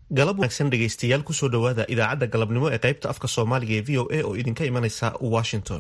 galab wanaagsan dhegaystayaal kusoo dhowaada idaacadda galabnimo ee qaybta afka soomaaliga ee v o a oo idinka imanaysa washington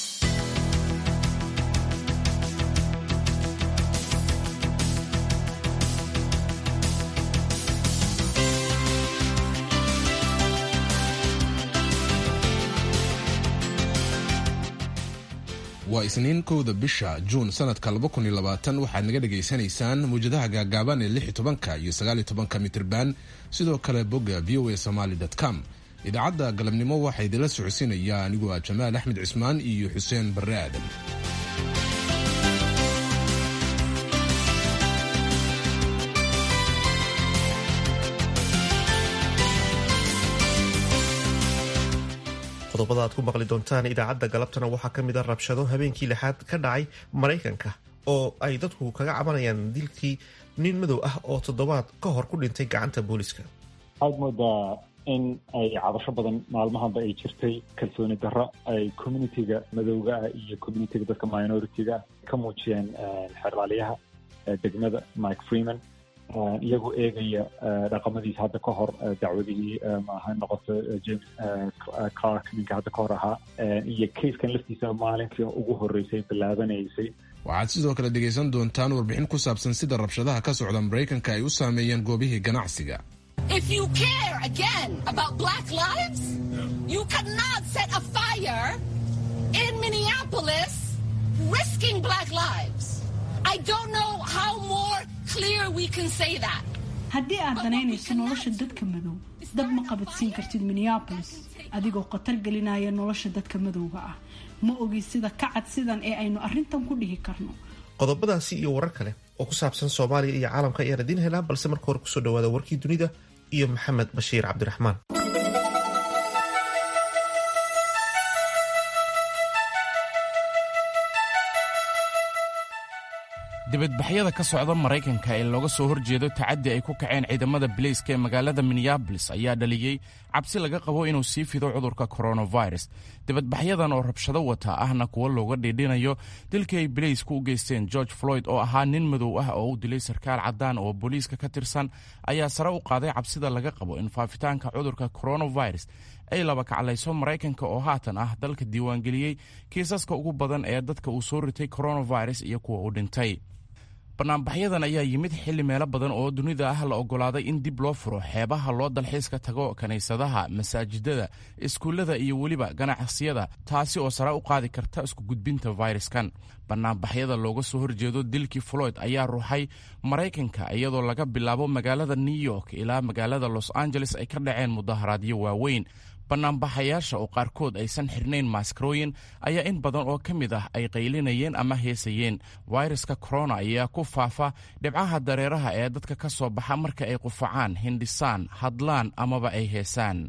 waa isniin kowda bisha juun sanadka waxaad naga dhegaysanaysaan muwjadaha gaagaaban ee tobanka iyo sagaaltobanka mitrban sidoo kale bogga v o a somaly com idaacadda galabnimo waxaa idinla socodsiinaya aniguo ah jamaal axmed cismaan iyo xuseen barre aadan qodobada aad ku maqli doontaan idaacadda galabtana waxaa ka mid a rabshado habeenkii lixaad ka dhacay maraykanka oo ay dadku kaga cabanayaan dilkii nin madow ah oo toddobaad ka hor ku dhintay gacanta booliska waxaad moodaa in ay cabasho badan maalmahanba ay jirtay kalsooni darro ay communitiga madowga ah iyo communitiga dadka minoritiga ah ka muujiyeen xeraalyaha degmada mike freeman iyagoo eegaya dhaqamadiisa hadda ka hor dacwadihii maaha noqoto james clark ninka hadda ka hor ahaa iyo kaiskan laftiisa maalinkii ugu horreysay bilaabanaysay waxaad sidoo kale dhegaysan doontaan warbixin ku saabsan sida rabshadaha ka socda maraykanka ay u saameeyeen goobihii ganacsiga If you care again about black lives, you cannot set a fire in Minneapolis risking black lives. I don't know how more clear we can say that. haddii aad danaynayso nolosha dadka madow dab ma qabadsiin kartid minneabolis adigoo khatar gelinaya nolosha dadka madowga ah ma ogi sida ka cad sidan ee aynu arrintan ku dhihi karno qodobadaasi iyo warar kale oo ku saabsan soomaaliya iyo caalamka ayaan idiin helaa balse marka hore kusoo dhawaada warkii dunida iyo maxamed bashiir cabdiraxmaan dibadbaxyada ka socda maraykanka ee looga soo horjeedo tacaddi ay ku kaceen ciidamada bilayska ee magaalada minneabolis ayaa dhaliyey cabsi laga qabo inuu sii fido cudurka coronavirus dibadbaxyadan oo rabshado wata ahna kuwo looga dhiidhinayo dilkii ay bilaysku u geysteen george floyd oo ahaa nin madow ah oo u dilay sarkaal caddaan oo booliiska ka tirsan ayaa sare u qaaday cabsida laga qabo in faafitaanka cudurka coronavirus ay laba kaclayso maraykanka oo haatan ah dalka diiwaangeliyey kiisaska ugu badan ee dadka uu soo ritay coronavirus iyo kuwa u dhintay banaanbaxyadan ayaa yimid xilli meelo badan oo dunida ah la oggolaaday in dib loo furo xeebaha loo dalxiiska tago kiniisadaha masaajidada iskuullada iyo weliba ganacsiyada taasi oo sare u qaadi karta isku gudbinta fayraskan banaanbaxyada looga soo horjeedo dilkii floyd ayaa ruuxay maraykanka iyadoo laga bilaabo magaalada new york ilaa magaalada los angeles ay ka dhaceen mudaharaadyo waaweyn banaanbaxayaasha oo qaarkood aysan xirnayn maaskarooyin ayaa in badan oo ka mid ah ay qaylinayeen ama heesayeen fayraska corona ayaa ku faafa dhibcaha dareeraha ee dadka ka soo baxa marka ay qufacaan hindhisaan hadlaan amaba ay heesaan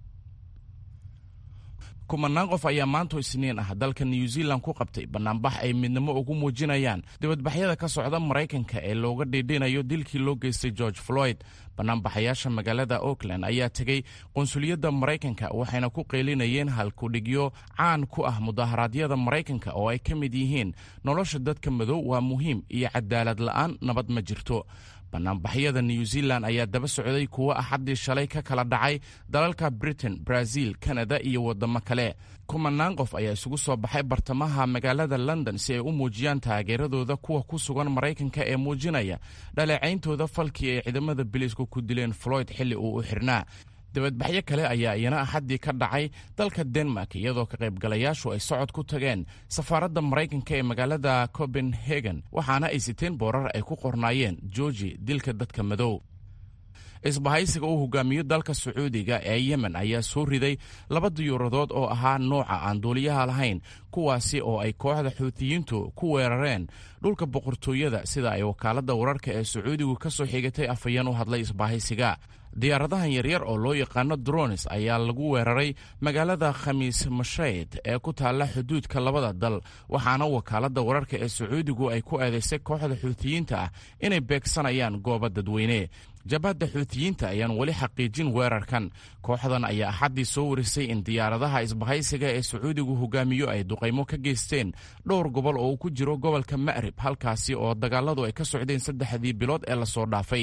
kumanaan qof ayaa maanto isniin ah dalka new zealand ku qabtay banaanbax ay midnimo ugu muujinayaan dibadbaxyada ka sodha maraykanka ee looga dhiidhinayo dilkii loo geystay george floyd banaanbaxayaasha magaalada oakland ayaa tegey qunsuliyadda maraykanka waxayna ku qaylinayeen halkudhigyo caan ku ah mudaharaadyada maraykanka oo ay ka mid yihiin nolosha dadka madow waa muhiim iyo cadaalad la'aan nabad ma jirto banaanbaxyada new zealand ayaa daba socday kuwo axaddii shalay ka kala dhacay dalalka britain brazil kanada iyo waddamo kale kumanaan qof ayaa isugu soo baxay bartamaha magaalada london si ay u muujiyaan taageeradooda kuwa ku sugan maraykanka ee muujinaya dhaleecayntooda falkii ay ciidamada biliisku ku dileen floyd xilli uu u xirnaa dibadbaxyo kale ayaa iyana axaddii ka dhacay dalka denmark iyadoo ka qaybgalayaashu ay socod ku tageen safaaradda maraykanka ee magaalada copenhagen waxaana ay siteen boorar ay ku qornaayeen georgi dilka dadka madow isbahaysiga uu hogaamiyo dalka sacuudiga ee yemen ayaa soo riday laba diyuuradood oo ahaa nooca aan duuliyaha lahayn kuwaasi oo ay kooxda xuutiyiintu ku weerareen dhulka boqortooyada sida ay wakaaladda wararka ee sacuudigu ka soo xigatay afhayeen u hadlay isbahaysiga diyaaradahan yaryar oo loo yaqaano drones ayaa lagu weeraray magaalada khamiis mashayd ee ku taalla xuduudka labada dal waxaana wakaaladda wararka ee sacuudigu ay ku eedaysay kooxda xuutiyiinta ah inay beegsanayaan goobo dadweyne jabhadda xuutiyiinta ayaan weli xaqiijin weerarkan kooxdan ayaa axaddii soo warisay in diyaaradaha isbahaysiga ee sacuudigu hogaamiyo ay duqaymo ka geysteen dhowr gobol oo uu ku jiro gobolka ma'rib halkaasi oo dagaaladu ay ka socdeen saddexdii bilood ee lasoo dhaafay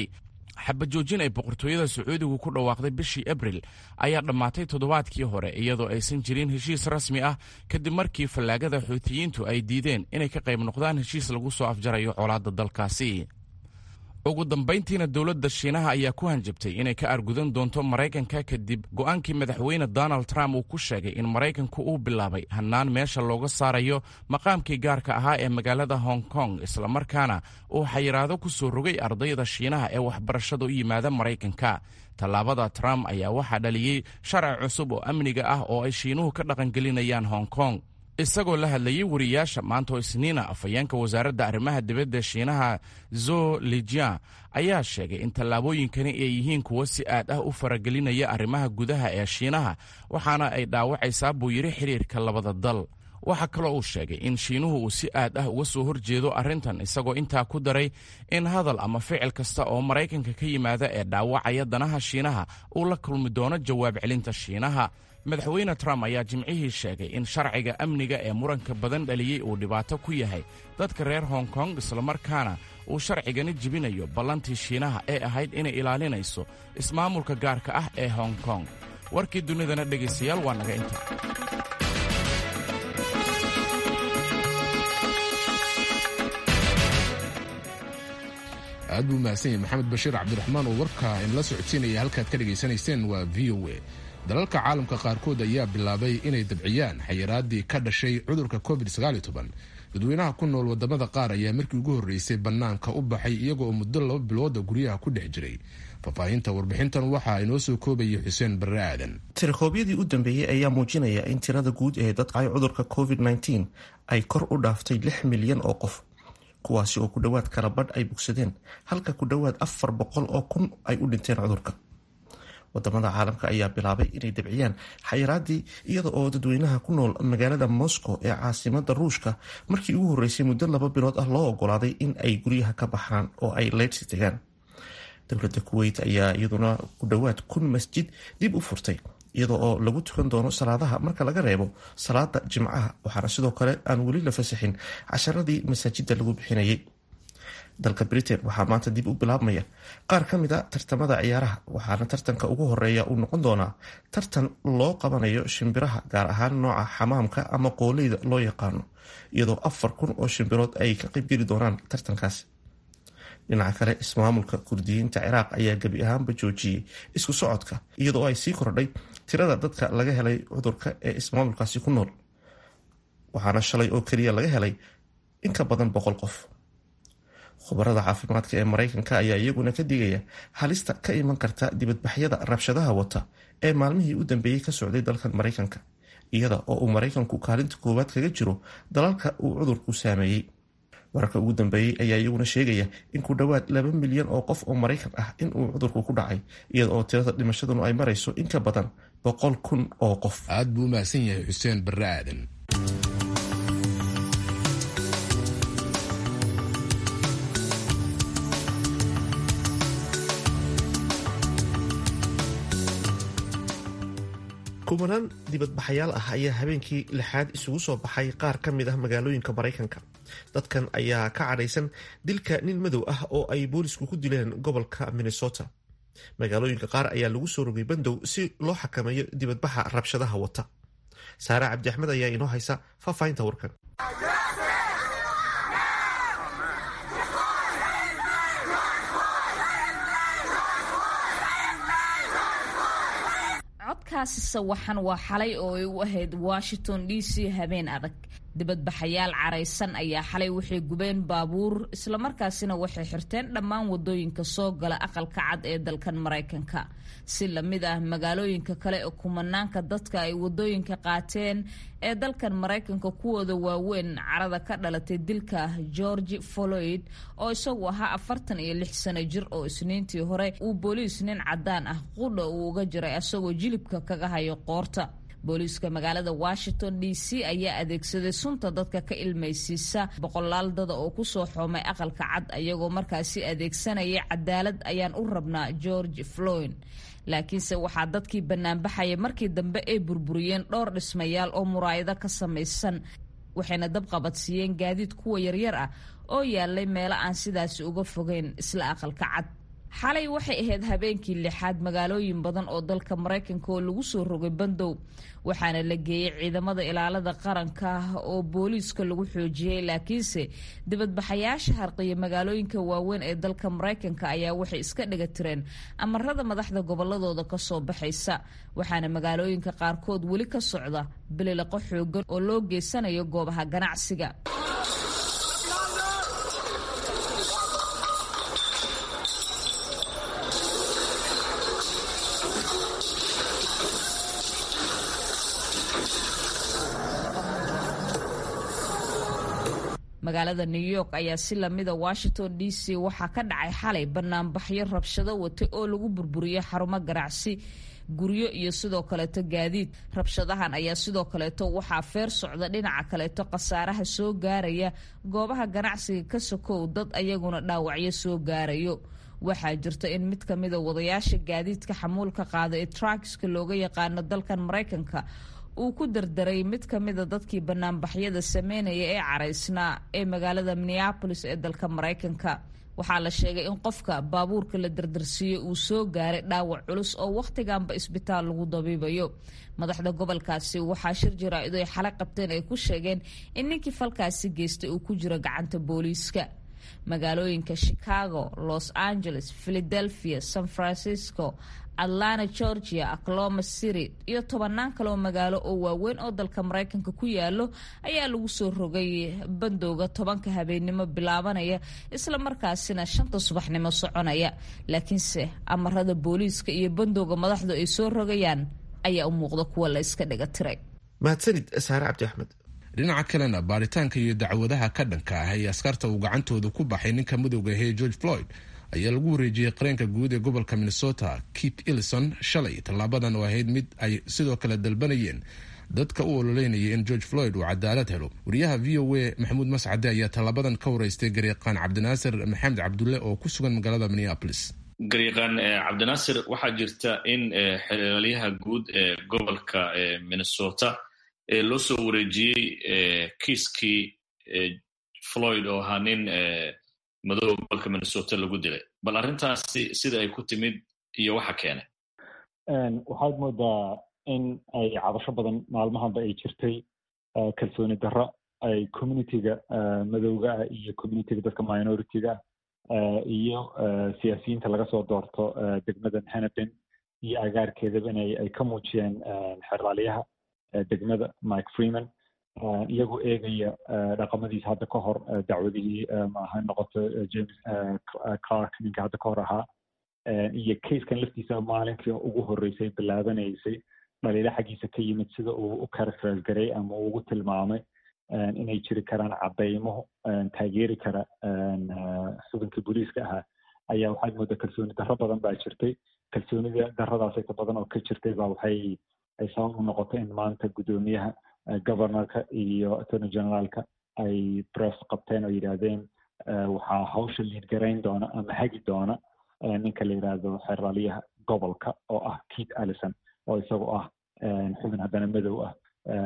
xabajoojin ay boqortooyada sacuudigu ku dhawaaqday bishii abril ayaa dhammaatay toddobaadkii hore iyadoo aysan jirin heshiis rasmi ah kadib markii fallaagada xuutiyiintu ay diideen inay ka qayb noqdaan heshiis lagu soo afjarayo colaadda dalkaasi ugu dambayntiina dowladda shiinaha ayaa ku hanjabtay inay ka argudan doonto maraykanka kadib go'aankii madaxweyne donald trump uu ku sheegay in maraykanku uu bilaabay hannaan meesha looga saarayo maqaamkii gaarka ahaa ee magaalada hong kong islamarkaana uu xayiraado ku soo rogay ardayda shiinaha ee waxbarashada u yimaada maraykanka tallaabada trump ayaa waxaa dhaliyey sharci cusub oo amniga ah oo ay shiinuhu ka dhaqangelinayaan hong kong isagoo la hadlayey wariyaasha maanta oo isniina afhayeenka wasaaradda arrimaha dibadda shiinaha zo lijian ayaa sheegay in tallaabooyinkani ay yihiin kuwo si aad ah u faragelinaya arrimaha gudaha ee shiinaha waxaana ay dhaawacaysaa buu yidhi xidhiirka labada dal waxaa kaloo uu sheegay in shiinuhu uu si aad ah uga soo horjeedo arrintan isagoo intaa ku daray in hadal ama ficil kasta oo maraykanka ka yimaada ee dhaawacaya danaha shiinaha uu la kulmi doono jawaab celinta shiinaha madaxweyne trump ayaa jimcihii sheegay in sharciga amniga ee muranka badan dhaliyey uu dhibaato ku yahay dadka reer hong kong islamarkaana uu sharcigani jibinayo ballantii shiinaha ee ahayd inay ilaalinayso ismaamulka gaarka ah ee hong kong warkii dunidana dhegaystayaal waa naga inta aad buu mahadsan yahay maxamed bashiir cabdiraxmaan oo warka inla socodsiinaya halkaad ka dhegaysanayseen waa v o a dalalka caalamka qaarkood ayaa bilaabay inay dabciyaan xayiraadii ka dhashay cudurka covid dadweynaha ku nool wadamada qaar ayaa markii ugu horreysay bannaanka u baxay iyaga oo muddo laba bilooda guryaha ku dhex jiray faahfaahinta warbixintan waxaa inoo soo koobayay xuseen barre aadan tirikoobyadii u dambeeyey ayaa muujinaya in tirada guud ee dadka ay cudurka covid -19 ay kor u dhaaftay lix milyan oo qof kuwaasi oo ku dhowaad kala badh ay bogsadeen halka ku dhowaad afar boqol oo kun ay u dhinteen cudurka wadamada caalamka ayaa bilaabay inay dabciyaan xayiraadii iyada oo dadweynaha ku nool magaalada moscow ee caasimada ruushka markii ugu horeysay muddo laba bilood ah loo ogolaaday in ay guryaha ka baxaan oo ay leydsi tagaan dowlada kuweyt ayaa iyaduna ku dhowaad kun masjid dib u furtay iyada oo lagu tukan doono salaadaha marka laga reebo salaada jimcaha waxaana sidoo kale aan weli la fasaxin casharadii masaajida lagu bixinayay dalka britain waxaa maanta dib u bilaabmaya qaar ka mid a tartamada ciyaaraha waxaana tartanka ugu horeeya uu noqon doonaa tartan loo qabanayo shimbiraha gaar ahaan nooca xamaamka ama qooleyda loo yaqaano iyadoo afar kun oo shimbirood ay ka qaybgeli doonaan tartankaasi dhinaca kale ismaamulka kurdiyiinta ciraaq ayaa gebi ahaanba joojiyey isku socodka iyadoo ay sii kordhay tirada dadka laga helay cudurka ee ismaamulkaasi ku nool waxaana shalay oo keliya laga helay in ka badan boqol qof khubarada caafimaadka ee maraykanka ayaa iyaguna ka digaya halista ka iman karta dibadbaxyada rabshadaha wata ee maalmihii u dambeeyey ka socday dalkan maraykanka iyada oo uu maraykanku kaalinta koowaad kaga jiro dalalka uu cudurku saameeyey wararka ugu dambeeyey ayaa iyaguna sheegaya in ku dhowaad laba milyan oo qof oo maraykan ah inuu cudurku ku dhacay iyada oo tirada dhimashaduna ay marayso in ka badan boqol kun oo qof aad buu u mahadsan yahay xuseen barre aadan kumanaan dibadbaxayaal ah ayaa habeenkii lixaad isugu soo baxay qaar ka mid ah magaalooyinka maraykanka dadkan ayaa ka cadhaysan dilka nin madow ah oo ay boolisku ku dileen gobolka minnesota magaalooyinka qaar ayaa lagu soo rogay bandow si loo xakameeyo dibadbaxa rabshadaha wata saare cabdi axmed ayaa inoo haysa faahfaahinta warkan codkaasi sawaxan waa xalay oo ay u ahayd washington d c habeen adag dibadbaxayaal caraysan ayaa xalay waxay gubeen baabuur islamarkaasina waxay xirteen dhammaan wadooyinka soo gala aqalka cad ee dalkan maraykanka si lamid ah magaalooyinka kale ee kumanaanka dadka ay wadooyinka qaateen ee dalkan maraykanka kuwooda waaweyn carada ka dhalatay dilka george floyd oo isagu ahaa afartan iyo lix sano jir oo isniintii hore uu booliis nin cadaan ah qudha uu uga jiray isagoo jilibka kaga hayo qoorta booliiska magaalada washington d c ayaa adeegsaday sunta dadka ka ilmaysiisa boqolaal dada oo kusoo xoomay aqalka cad ayagoo markaasi adeegsanaya cadaalad ayaan u rabnaa george floyd laakiinse waxaa dadkii banaanbaxaya markii dambe ay burburiyeen dhowr dhismayaal oo muraayado ka samaysan waxayna dabqabadsiiyeen gaadiid kuwa yaryar ah oo yaalay meelo aan sidaasi uga fogeyn isla aqalka cad xalay waxay ahayd habeenkii lixaad magaalooyin badan oo dalka maraykanka oo lagu soo rogay bandow waxaana la geeyey ciidamada ilaalada qaranka oo booliiska lagu xoojiyey laakiinse dibadbaxayaasha harqiya magaalooyinka waaweyn ee dalka maraykanka ayaa waxay iska dhiga tireen amarada madaxda goboladooda kasoo baxaysa waxaana magaalooyinka qaarkood weli ka socda bililiqo xoogan oo loo geysanayo goobaha ganacsiga magaalada new york ayaa si lamida washington d c waxaa ka dhacay xalay banaanbaxyo rabshado watay oo lagu burburiyey xarumo ganacsi guryo iyo sidoo kaleeto gaadiid rabshadahan ayaa sidoo kaleeto waxaa feer socda dhinaca kaleeto khasaaraha soo gaaraya goobaha ganacsiga ka sokow dad ayaguna dhaawacyo soo gaarayo waxaa jirta in mid ka mida wadayaasha gaadiidka xamuulka qaada ee truckska looga yaqaano dalkan maraykanka uu ku dardaray mid ka mida dadkii banaanbaxyada sameynaya ee caraysnaa ee magaalada minneabolis ee dalka maraykanka waxaa la sheegay in qofka baabuurka la dardarsiiyey uu soo gaaray dhaawac culus oo wakhtiganba isbitaal lagu dabiibayo madaxda gobolkaasi waxaa shir jaraa-idu ay xalay qabteen ay ku sheegeen in ninkii falkaasi geystay uu ku jiro gacanta booliiska magaalooyinka chicago los angeles philadelphia san francisco atlanta georgia acloma city iyo tobanaan kaleoo magaalo oo waaweyn oo dalka maraykanka ku yaalo ayaa lagu soo rogay bandowga tobanka habeennimo bilaabanaya isla markaasina shanta subaxnimo soconaya laakiinse amarada booliiska iyo bandowga madaxdu ay soo rogayaan ayaa u muuqda kuwa la iska dhiga tiray mahadsanid saare cabdi axmed dhinaca kalena baaritaanka iyo dacwadaha ka dhanka ah ee askarta uu gacantooda ku baxay ninka madowga ahee george floyd ayaa lagu wareejiyey qareenka guud ee gobolka minnesota kit ellison shalay tallaabadan oo ahayd mid ay sidoo kale dalbanayeen dadka u ololeynaya in george floyd uu cadaalad helo wariyaha v o a maxamuud mascade ayaa tallaabadan ka wareystay garyaqaan cabdinaasir maxamed cabdulle oo ku sugan magaalada minneapolis garyaqaan cabdinaasir waxaa jirta in xeraalyaha guud ee gobolka minnesota loo soo wareejiyey kiiskii floyd oo ahaa nin madooba gobolka minnesota lagu dilay bal arrintaasi sida ay ku timid iyo waxa keenay waxaad moodaa in ay cabasho badan maalmahanba ay jirtay kalsooni darro ay communityga madowga ah iyo communityga dadka minority-ga ah iyo siyaasiyiinta laga soo doorto degmadan hanaben iyo agaarkeedaba in ay ka muujiyeen xeraalyaha degmada mike freeman iyagoo eegaya dhaqamadiisa hadda ka hor dacwadihii maaha noqoto james clark ninka hadda ka hor ahaa iyo casekan laftiisa maalinkii ugu horreysay bilaabanaysay dhaliilo xaggiisa ka yimid sida uu u characterize garay ama uu ugu tilmaamay inay jiri karaan caddaymo taageeri kara xubinkii booliiska ahaa ayaa waxaad moodaa kalsooni darro badan baa jirtay kalsoonida darradaas inta badan oo ka jirtay baa waxay ay sabab u noqotay in maanta guddoomiyaha governorka iyo attorney generaalka ay press qabteen oo yidhaahdeen waxaa hawsha liidgarayn doona ama hagi doona ninka la yidhaahdo xeraalyaha gobolka oo ah keith allison oo isagoo ah xubin haddana madow ah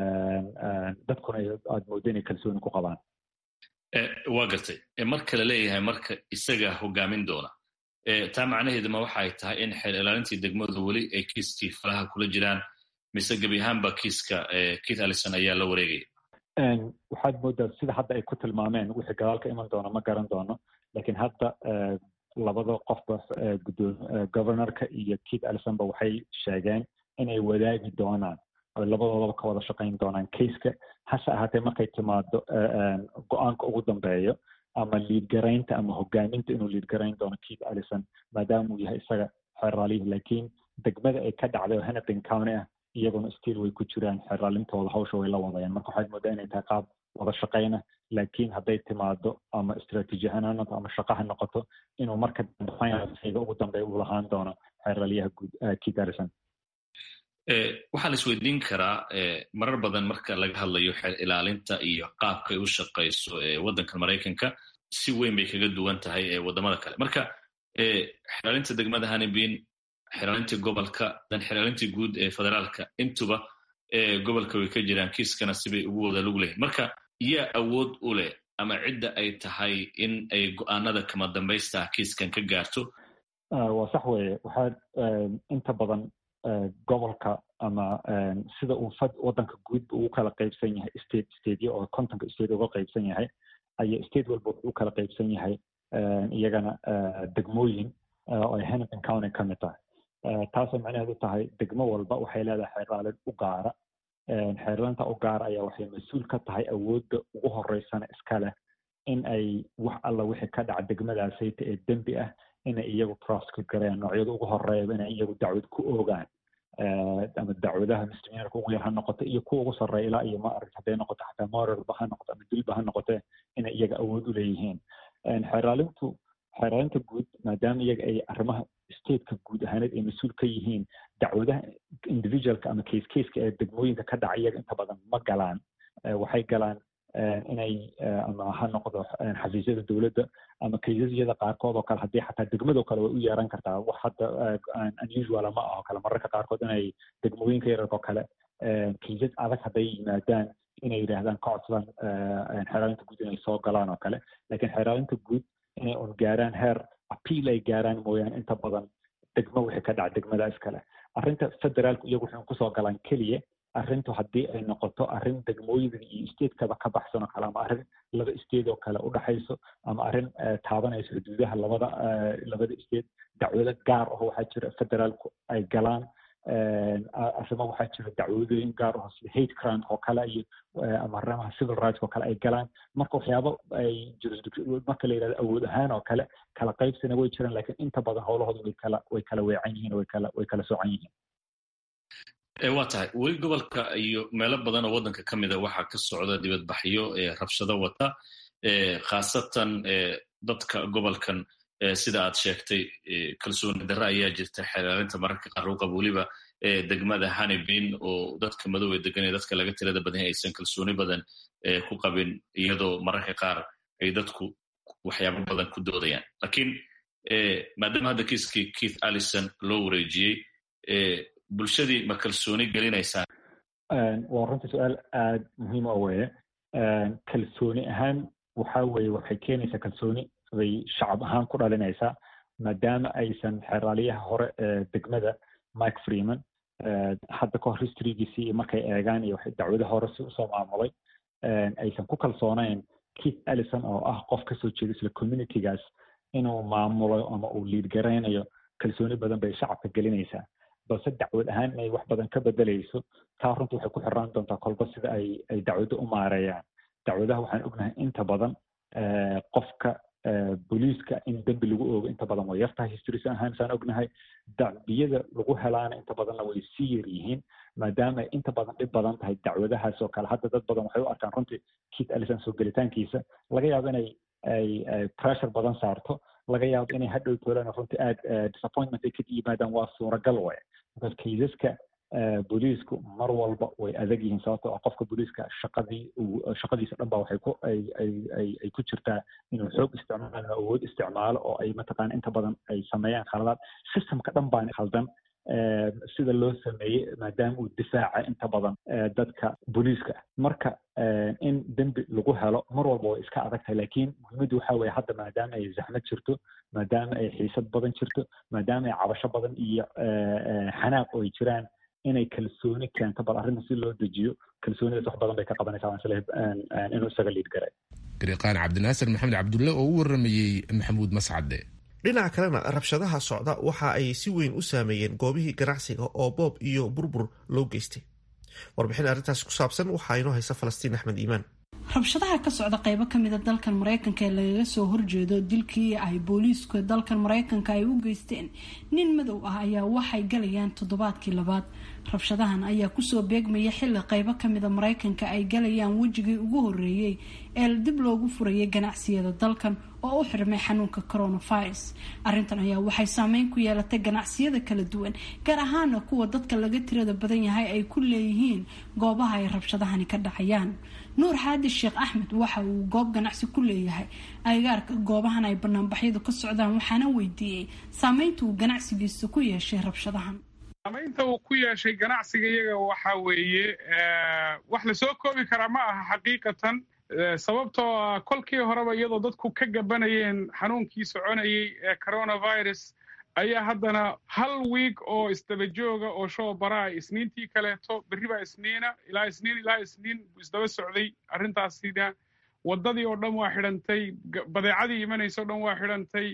dadkuna aad moodo inay kalsooni ku qabaan waa gartay marka la leeyahay marka isaga hogaamin doona taa macnaheeduma waxay tahay in xeer ilaalintii degmadu weli ay kiiskii falaha kula jiraan mise gebi ahaanba kiiska keith allison ayaa la wareegaya waxaad moodaa sida hadda ay ku tilmaameen wixii gadaal ka iman doona ma garan doono lakiin hadda labada qofba guddoom governorka iyo keith allisonba waxay sheegeen inay wadaagi doonaan oy labadoodaba ka wada shaqayn doonaan caseka hase ahaatee markay timaado go-aanka ugu dambeeyo ama liidgaraynta ama hogaaminta inuu liidgarayn doono keith allison maadaama uu yahay isaga xeraalyihi laakiin degmada ay ka dhacday oo hennepin county ah iyaguna still way ku jiraan xeraalintooda hawsha way la wadayaan marka waxaad moodaa inay tahay qaab wada shaqayna laakiin hadday timaado ama istraatiiji ahaan ha noqoto ama shaqa ha noqoto inuu marka finalsiga ugu dambeeya uu lahaan doono xeraalyaha guud keith allison waxaa la isweydiin karaa marar badan marka laga hadlayo xeer ilaalinta iyo qaabka ay u shaqayso waddanka maraykanka si weyn bay kaga duwan tahay wadamada kale marka xeraalinta degmada hanibin xeraalintii gobolka dan xeraalintii guud ee federaalka intuba gobolka way ka jiraan kiiskana sibay ugu wada lug leeyihin marka yaa awood u leh ama cidda ay tahay in ay go-aanada kama dambaysta kiiskan ka gaarto waa sax weeye waxaa inta badan gobolka ama sida uu fad waddanka guudba ugu kala qaybsan yahay state stateyo oo kontonka state uga qaybsan yahay aya state walba wuxuu u kala qaybsan yahay iyagana degmooyin oo ay hennepin county ka mid tahay taasoo macnaheedu tahay degmo walba waxay leedahay xeerlaalin u gaara xeerlaanta u gaara ayaa waxay mas-uul ka tahay awoodda ugu horeysana iska leh in ay wax alla wixii ka dhaca degmadaasayta ee dembi ah inay iyagu prosecute gareeyaan noocyada ugu horeeyaba inay iyagu dacwad ku oogaan ama dacwadaha muslimiinka ugu yar ha noqoto iyo kuwa ugu sarreeya ilaa iyo ma arag hadday noqoto xataa moralba ha noqoto ama dilba ha noqotee inay iyaga awood u leeyihiin xeeraalintu xeeraalinta guud maadaama iyaga ay arrimaha stateka guud ahaaneed ay mas-uul ka yihiin dacwadaha individualka ama case caseka ee degmooyinka ka dhaca iyaga inta badan ma galaan waxay galaan inay ama ha noqdo xafiisyada dowladda ama kaysasyada qaarkood oo kale haddii xataa degmadoo kale way u yeeran kartaa wax hadda unusuala ma aho kale mararka qaarkood inay degmooyinka yararkoo kale kaysas adag hadday yimaadaan inay yidhaahdaan ka codsadaan xeeraalinta guud inay soo galaan oo kale laakiin xeeraalinta guud inay un gaaraan heer appeal ay gaaraan mooyaane inta badan degmo wixii ka dhaca degmadaas kale arrinta federaalku iyagu waxay kusoo galaan keliya arrintu haddii ay noqoto arrin degmooyinka iyo statekaba ka baxsan oo kale ama arrin laba state oo kale u dhaxayso ama arrin taabanayso xuduudaha labada labada state dacwado gaar ah waxaa jira federaalku ay galaan arrimo waxaa jira dacwadooyin gaar ah sida hate crime oo kale iyo ama arrimaha civil rights oo kale ay galaan marka waxyaabo ay jurisdiction marka la yidhahdo awood ahaan oo kale kala qaybsina way jiraan laakiin inta badan howlahooda way kala way kala weecan yihiin way kala way kala soocan yihiin waa tahay weli gobolka iyo meelo badan oo waddanka ka mida waxaa ka socda dibadbaxyo rabshado wata khaasatan dadka gobolkan sida aad sheegtay kalsooni darre ayaa jirta xeelaalinta mararka qaar u qaba weliba degmada hanibin oo dadka madow ee degan ee dadka laga tirada badan aysan kalsooni badan ku qabin iyadoo mararka qaar ay dadku waxyaabo badan ku doodayaan lakiin maadaama hadda kiiskii keith allison loo wareejiyey bulshadii ma kalsooni gelinaysaa waa runtii su-aal aada muhiim o weye kalsooni ahaan waxa weye waxay keenaysaa kalsooni bay shacab ahaan ku dhalinaysaa maadaama aysan xeraaliyaha hore ee degmada mike freeman hadda kahor historygiisii iyo markay eegaan iyo dacwadaha hore si usoo maamulay aysan ku kalsoonayn keith allison oo ah qof kasoo jeeda isla communitygaas inuu maamulo ama uu liid garaynayo kalsooni badan bay shacabka gelinaysaa balse dacwad ahaan inay wax badan ka bedelayso taa runta waxay ku xiraan doontaa kolba sida ay ay dacwadda u maareeyaan dacwadaha waxaan ognahay inta badan qofka booliiska in dembi lagu oogo inta badan way yartahay historis ahaan saan ognahay dacbiyada lagu helaana inta badanna way sii yar yihiin maadaama ay inta badan dhib badan tahay dacwadahaas oo kale hadda dad badan waxay u arkaan runtii keith allison soo gelitaankiisa laga yaabo inay ay pressure badan saarto laga yaabo inay hadhow toolaan runtii aada disappointment ay ka yimaadaan waa suuragal waye because kaysaska booliisku mar walba way adag yihiin sababtoo ah qofka booliiska shaqadii shaqadiisa dhan ba waxay ku ay ay ay ay ku jirtaa inuu xoog isticmaalo awood isticmaalo oo ay mataqaana inta badan ay sameeyaan khaladaad systemka dhan baan khaldan sida loo sameeyey maadaama uu difaaca inta badan dadka booliiska marka in dembi lagu helo mar walba way iska adag tahay laakiin muhiimaddu waxa weye hadda maadaama ay zaxmad jirto maadaama ay xiisad badan jirto maadaama ay cabasho badan iyo xanaaq oo ay jiraan inay kalsooni keento bal arrinta si loo dejiyo kalsoonidaas wax badan bay ka qabanaysaa waan isleeyahay inuu isaga liid garay gariiqaan cabdinaasir maxamed cabdulle oo u waramayey maxamuud mascade dhinaca kalena rabshadaha socda waxa ay si weyn u saameeyeen goobihii ganacsiga oo boob iyo burbur loo geystay warbixin arrintaas ku saabsan waxaa inoo haysa falastiin axmed iimaan rabshadaha ka socda qeybo kamida dalkan mareykanka ee lagaga soo horjeedo dilkii ay booliisku dalkan mareykanka ay u geysteen nin madow ah ayaa waxay galayaan toddobaadkii labaad rabshadahan ayaa kusoo beegmaya xili qeybo kamida mareykanka ay galayaan wejigii ugu horeeyey ee dib loogu furayay ganacsiyada dalkan oo u xirmay xanuunka coronavirus arrintan ayaa waxay saameyn ku yeelatay ganacsiyada kala duwan gaar ahaana kuwa dadka laga tirada badan yahay ay ku leeyihiin goobaha ay rabshadahani ka dhacayaan nuur xaadi sheekh axmed waxa uu goob ganacsi ku leeyahay agagaarka goobahan ay banaanbaxyadu ka socdaan waxaana weydiiyey saameynta uu ganacsigiisa ku yeeshay rabshadahan saamaynta uu ku yeeshay ganacsiga iyaga waxa weeye wax lasoo koobi karaa ma aha xaqiiqatan sababtoo ah kolkii horeba iyadoo dadku ka gabanayeen xanuunkii soconayey ee coronavirus ayaa haddana hal wiig oo isdaba jooga oo shoo baraa isniintii kaleeto berri baa isniina ilaa isniin ilaa isniin isdaba socday arrintaasina waddadii oo dhan waa xidhantay badeecadii imanaysa o dhan waa xidhantay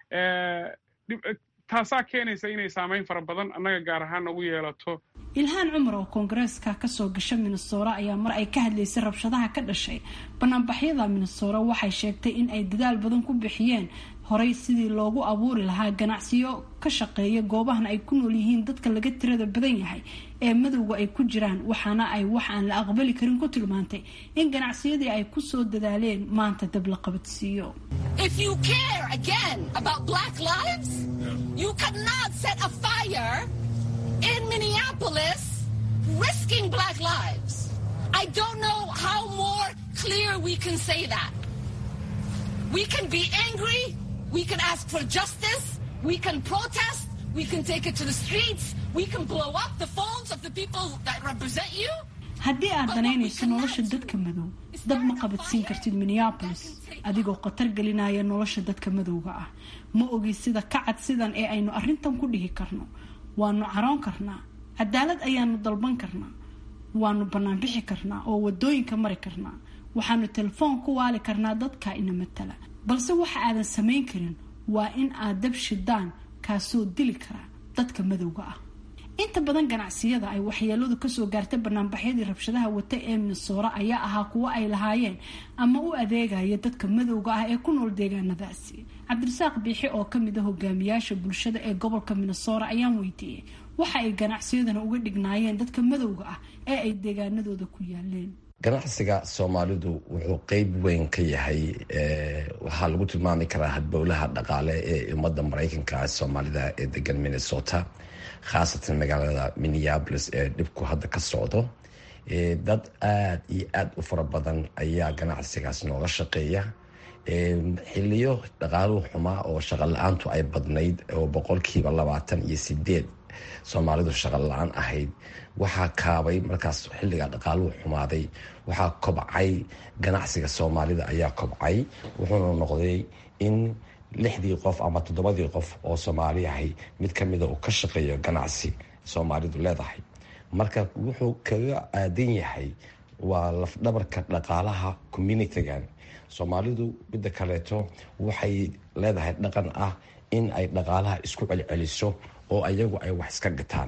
taasaa keenaysa inay saamayn fara badan annaga gaar ahaan nagu yeelato ilhaan cumar oo koongareeska kasoo gasha minnesora ayaa mar ay ka hadlaysay rabshadaha ka dhashay banaanbaxyada minnesora waxay sheegtay in ay dadaal badan ku bixiyeen horey sidii loogu abuuri lahaa ganacsiyo ka shaqeeya goobahan ay ku nool yihiin dadka laga tirada badan yahay ee madowga ay ku jiraan waxaana ay wax aan la aqbali karin ku tilmaantay in ganacsiyadii ay kusoo dadaaleen maanta dab la qabadsiiyo in Minneapolis risking black lives. I don't know how more clear we can say that. We can be angry, we can ask for justice, we can protest, we can take it to the streets, we can blow up the phones of the people that represent you. haddii aad danaynayso nolosha dadka madow dab ma qabadsiin kartid minneabolis adigoo khatar gelinaya nolosha dadka madowga ah ma ogi sida ka cad sidan ee aynu arrintan ku dhihi karno waanu caroon karnaa cadaalad ayaanu dalban karnaa waanu banaanbixi karnaa oo wadooyinka mari karnaa waxaanu telefoon ku waali karnaa dadka ina matala balse waxa aadan samayn karin waa in aad dab shidaan kaasoo dili kara dadka madowga ah inta badan ganacsiyada ay waxyeeladu kasoo gaartay banaanbaxyadii rabshadaha wata ee minnesora ayaa ahaa kuwo ay lahaayeen ama u adeegaya dadka madowga ah ee ku nool deegaanadaasi cabdirasaaq biixi oo kamid a hogaamiyaasha bulshada ee gobolka minnesora ayaan weydiiyey waxa ay ganacsiyadana uga dhignaayeen dadka madowga ah ee ay deegaanadooda ku yaaleen ganacsiga soomaalidu wuxuu qeyb weyn ka yahay waxaa lagu tilmaami karaa hadbowlaha dhaqaale ee ummadda mareykanka soomaalida ee degan minnesota khaasatan magaalada minneabolis ee dhibku hadda ka socdo dad aada iyo aada u fara badan ayaa ganacsigaas nooga shaqeeya xiliyo dhaqaaluhu xumaa oo shaqo la-aantu ay badnayd oo boqolkiiba labaatan iyo sideed soomaalidu shaqo la-aan ahayd waxaa kaabay markaas xilligaa dhaqaaluhu xumaaday waxaa kobcay ganacsiga soomaalida ayaa kobcay wuxuuna noqday in lixdii qof ama toddobadii qof oo soomaali ahay mid ka mida uu ka shaqeeyo ganacsi soomaalidu leedahay marka wuxuu kaga aadan yahay waa lafdhabarka dhaqaalaha communitigan soomaalidu midda kaleeto waxay leedahay dhaqan ah in ay dhaqaalaha isku celceliso oo ayagu ay wax iska gataan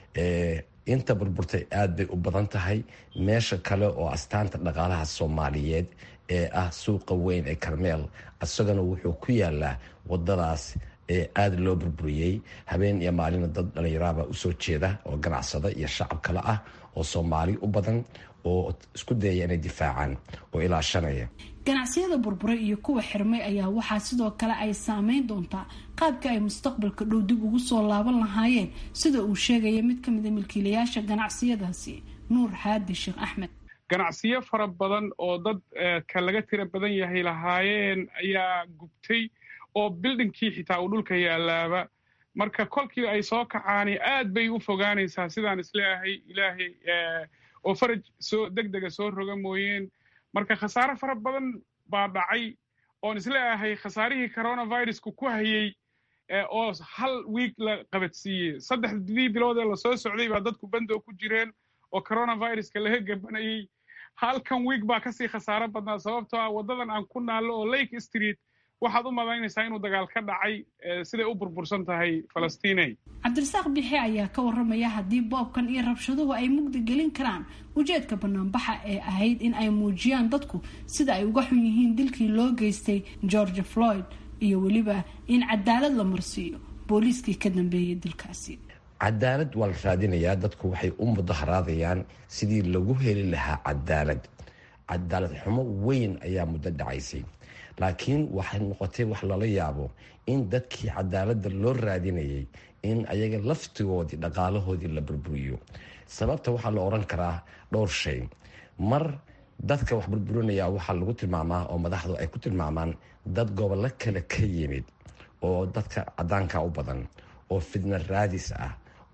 inta burburtay aada bay u badan tahay meesha kale oo astaanta dhaqaalaha soomaaliyeed ee ah suuqa weyn ee karmeel isagana wuxuu ku yaalaa wadadaas ee aada loo burburiyey habeen iyo maalina dad dhalinyaraaba usoo jeeda oo ganacsada iyo shacab kale ah oo soomaali u badan oo isku dayaya inay difaacaan oo ilaashanaya ganacsiyada burburay iyo kuwa xirmay ayaa waxaa sidoo kale ay saameyn doontaa qaabka ay mustaqbalka dhow dib ugu soo laaban lahaayeen sida uu sheegaya mid ka mida milkiilayaasha ganacsiyadaasi nuur xaadi sheekh axmed ganacsiyo fara badan oo dad ka laga tira badan yahay lahaayeen ayaa gubtay oo bildhinkii xitaa uu dhulka yaalaaba marka kolkii ay soo kacaani aad bay u fogaanaysaa sidaan isleeahay ilaahay oo faraj soo deg dega soo roga mooyeen marka khasaare fara badan baa dhacay oon isleeahay khasaarihii coronavirusku ku hayey oo hal wiig la qabadsiiyey saddexdii bilood ee lasoo socday baa dadku bandoo ku jireen oo coronaviruska laga gabanayey halkan wiig baa kasii khasaaro badnaa sababtoo ah waddadan aan ku naallo oo lake street waxaad u malaynaysaa inuu dagaal ka dhacay siday u burbursan tahay falastiiney cabdirasaaq bixi ayaa ka waramaya haddii boobkan iyo rabshaduhu ay mugdi gelin karaan ujeedka banaanbaxa ee ahayd in ay muujiyaan dadku sida ay uga xun yihiin dilkii loo geystay george floyd iyo weliba in cadaalad la marsiiyo booliiskii ka dambeeyay dilkaasi cadaalad waa la raadinayaa dadku waxay u mudaharaadayaan sidii lagu heli lahaa cadaalad cadaalad xumo weyn ayaa muddo dhacaysay laakiin waxay noqotay wax lala yaabo in dadkii cadaaladda loo raadinayay in ayaga laftigoodii dhaqaalahoodii la burburiyo sababta waxaa la oran karaa dhowr shay mar dadka wax burburinaya waxaa lagu tilmaamaa oo madaxdu ay ku tilmaamaan dad gobollo kale ka yimid oo dadka cadaanka u badan oo fidna raadis ah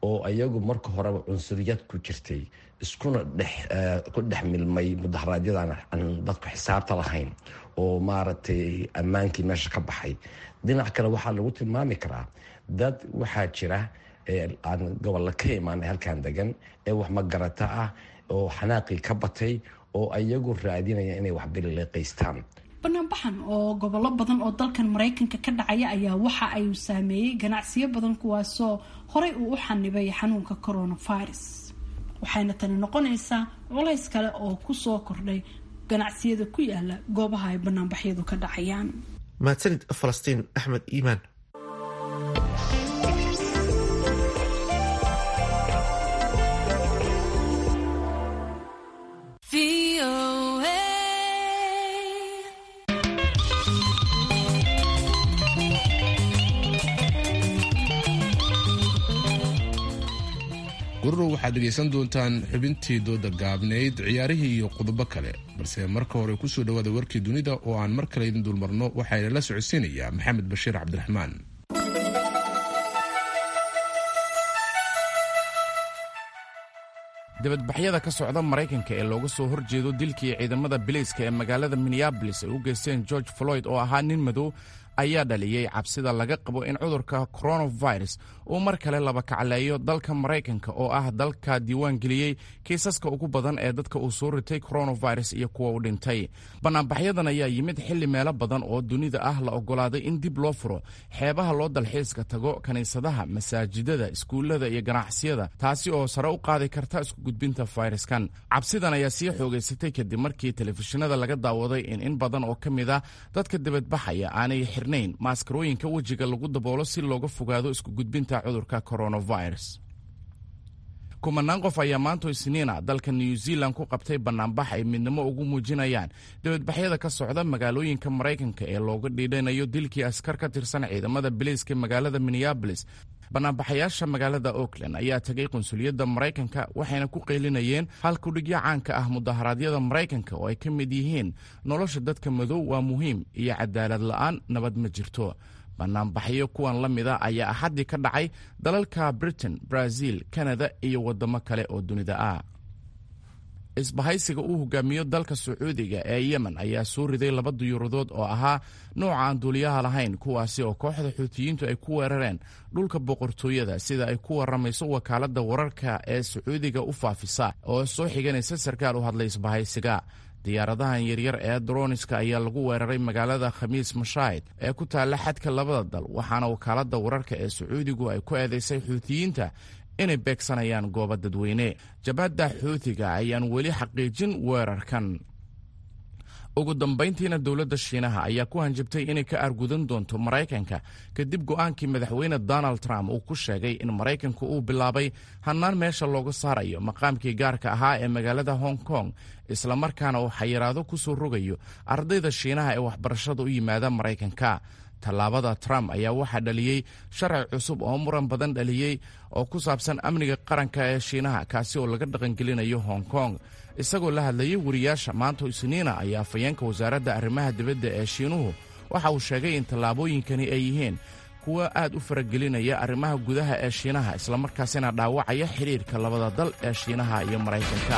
oo iyagu marka horeba cunsuriyad ku jirtay iskuna ku dhex milmay mudaharaadyadaan aan dadku xisaabta lahayn oo maaragtay ammaankii meesha ka baxay dhinac kale waxaa lagu tilmaami karaa dad waxaa jira aan gobolla ka imaanay halkan degan ee wax magarata ah oo xanaaqii ka batay oo iyagu raadinaya inay waxbilileeqaystaan banaanbaxan oo gobollo badan oo dalkan maraykanka ka dhacaya ayaa waxa ay saameeyey ganacsiyo badan kuwaasoo horey uu u xanibay xanuunka coronavirus waxayna tani noqonaysaa culays kale oo kusoo kordhay ganacsiyada ku yaala goobaha ay banaanbaxyadu ka dhacayaan mahadsanid falastiin axmed iimaan gururo waxaad dhegaysan doontaan xubintii dooda gaabnayd ciyaarihii iyo qodobo kale balse marka hore kusoo dhawaada warkii dunida oo aan mar kale idin dulmarno waxaana la socodsiinayaa maxamed bashiir cabdiraxmaan dibadbaxyada ka socda maraykanka ee looga soo horjeedo dilkii ciidamada bilayska ee magaalada minneabolis ay u geysteen george floyd oo ahaa nin madow ayaa dhaliyey cabsida laga qabo in cudurka coronavirus uu mar kale laba kacleeyo dalka maraykanka oo ah dalka diiwaan geliyey kiisaska ugu badan ee dadka uu soo ritay coronavirus iyo kuwa u dhintay banaanbaxyadan ayaa yimid xilli meelo badan oo dunida ah la ogolaaday in dib loo furo xeebaha loo dalxiiska tago kiniisadaha masaajidada iskuullada iyo ganacsiyada taasi oo sare u qaadi karta isku gudbinta fayraskan cabsidan ayaa sii xoogaysatay kadib markii telefishinada laga daawaday in in badan oo ka mid ah dadka dibadbaxaya aanay maaskarooyinka wejiga lagu daboolo si looga fogaado isku gudbinta cudurka coronavirus kumanaan qof ayaa maanto isniina dalka new zealand ku qabtay banaanbax ay midnimo ugu muujinayaan dibadbaxyada ka socda magaalooyinka maraykanka ee looga dhiidhanayo dilkii askar ka tirsan ciidamada biliiska magaalada minneabolis banaanbaxayaasha magaalada oakland ayaa tegay qunsuliyadda maraykanka waxayna ku qaylinayeen halkudhigyo caanka ah mudaharaadyada maraykanka oo ay ka mid yihiin nolosha dadka madow waa muhiim iyo cadaalad la'aan nabad ma jirto banaanbaxyo kuwan la mida ayaa axaddii ka dhacay dalalka britain brazil kanada iyo waddamo kale oo dunida ah isbahaysiga uu hogaamiyo dalka sacuudiga ee yemen ayaa soo riday laba diyuuradood oo ahaa nooca aan duuliyaha lahayn kuwaasi oo kooxda xuutiyiintu ay ku weerareen dhulka boqortooyada sida ay ku waramayso wakaaladda wararka ee sacuudiga u faafisa oo soo xiganaysa sarkaal u hadlay isbahaysiga diyaaradahan yaryar ee droniska ayaa lagu weeraray magaalada khamiis mashaahid ee ku taalla xadka labada dal waxaana wakaaladda wararka ee sacuudigu ay ku eedaysay xuutiyiinta inay beegsanayaan goobo dadweyne jabhadda xuutiga ayaan weli xaqiijin weerarkan ugu dambayntiina dowladda shiinaha ayaa ku hanjabtay inay ka argudan doonto maraykanka kadib go'aankii madaxweyne donald trump uu ku sheegay in maraykanku uu bilaabay hannaan meesha looga saarayo maqaamkii gaarka ahaa ee magaalada hong kong islamarkaana uu xayiraado ku soo rogayo ardayda shiinaha ee waxbarashada u yimaada maraykanka tallaabada trump ayaa waxaa dhaliyey sharci cusub oo muran badan dhaliyey oo ku saabsan amniga qaranka ee shiinaha kaasi oo laga dhaqangelinayo hong kong isagoo la hadlayay wariyaasha maanta isniina ayaa afayeenka wasaaradda arrimaha dibadda ee shiinuhu waxa uu sheegay in tallaabooyinkani ay yihiin kuwa aad u faragelinaya arrimaha gudaha ee shiinaha islamarkaasina dhaawacaya xidhiirka labada dal ee shiinaha iyo maraykanka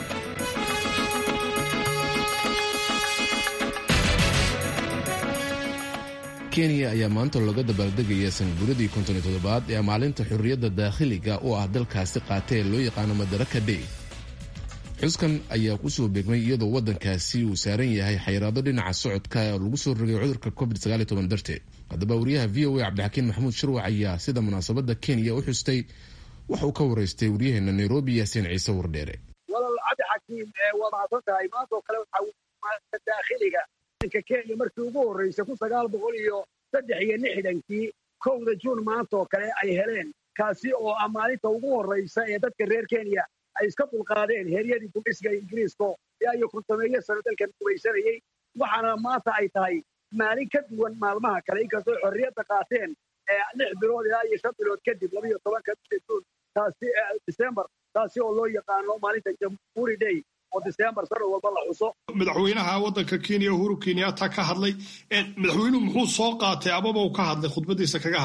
kenya ayaa maanta looga dabaaldegaya sanguuradii konton iyo toddobaad ee maalinta xurriyadda daakhiliga oo ah dalkaasi qaata ee loo yaqaano madaraka day xuskan ayaa ku soo beegmay iyadoo waddankaasi uu saaran yahay xayiraado dhinaca socodka oo lagu soo rogay cudurka covid darteed haddaba wariyaha v o a cabdixakiin maxamuud shirwac ayaa sida munaasabadda kenya u xustay wax uu ka waraystay waryaheena nairobi yaasiin ciise wardheere walal cabdixakiim waa mahadsan tahay maantoo kale waxaa daakhiliga kenya markii ugu horreysay kun sagaal boqol iyo saddex iyo lixdankii kowda juun maantaoo kale ay heleen kaasi oo ah maalinta ugu horreysa ee dadka reer kenya ay iska dulqaadeen heeryadii gumeysiga ingiriiska ilaa iyo kontomeeyo sano dalkan gumaysanayey waxaana maanta ay tahay maalin ka duwan maalmaha kale inkastoo xorriyadda qaateen lix bilood ilaa iyo shan bilood kadib labaiyo tobanka bisha juun taasi december taasi oo loo yaqaano maalinta jamhuuri day oo december sanad walba la xuso madaxweynaha waddanka kenya uhuru kenyatta ka hadlay madaxweynuhu muxuu soo qaatay amaba uu ka hadlay khudbadiisa kaga hadlay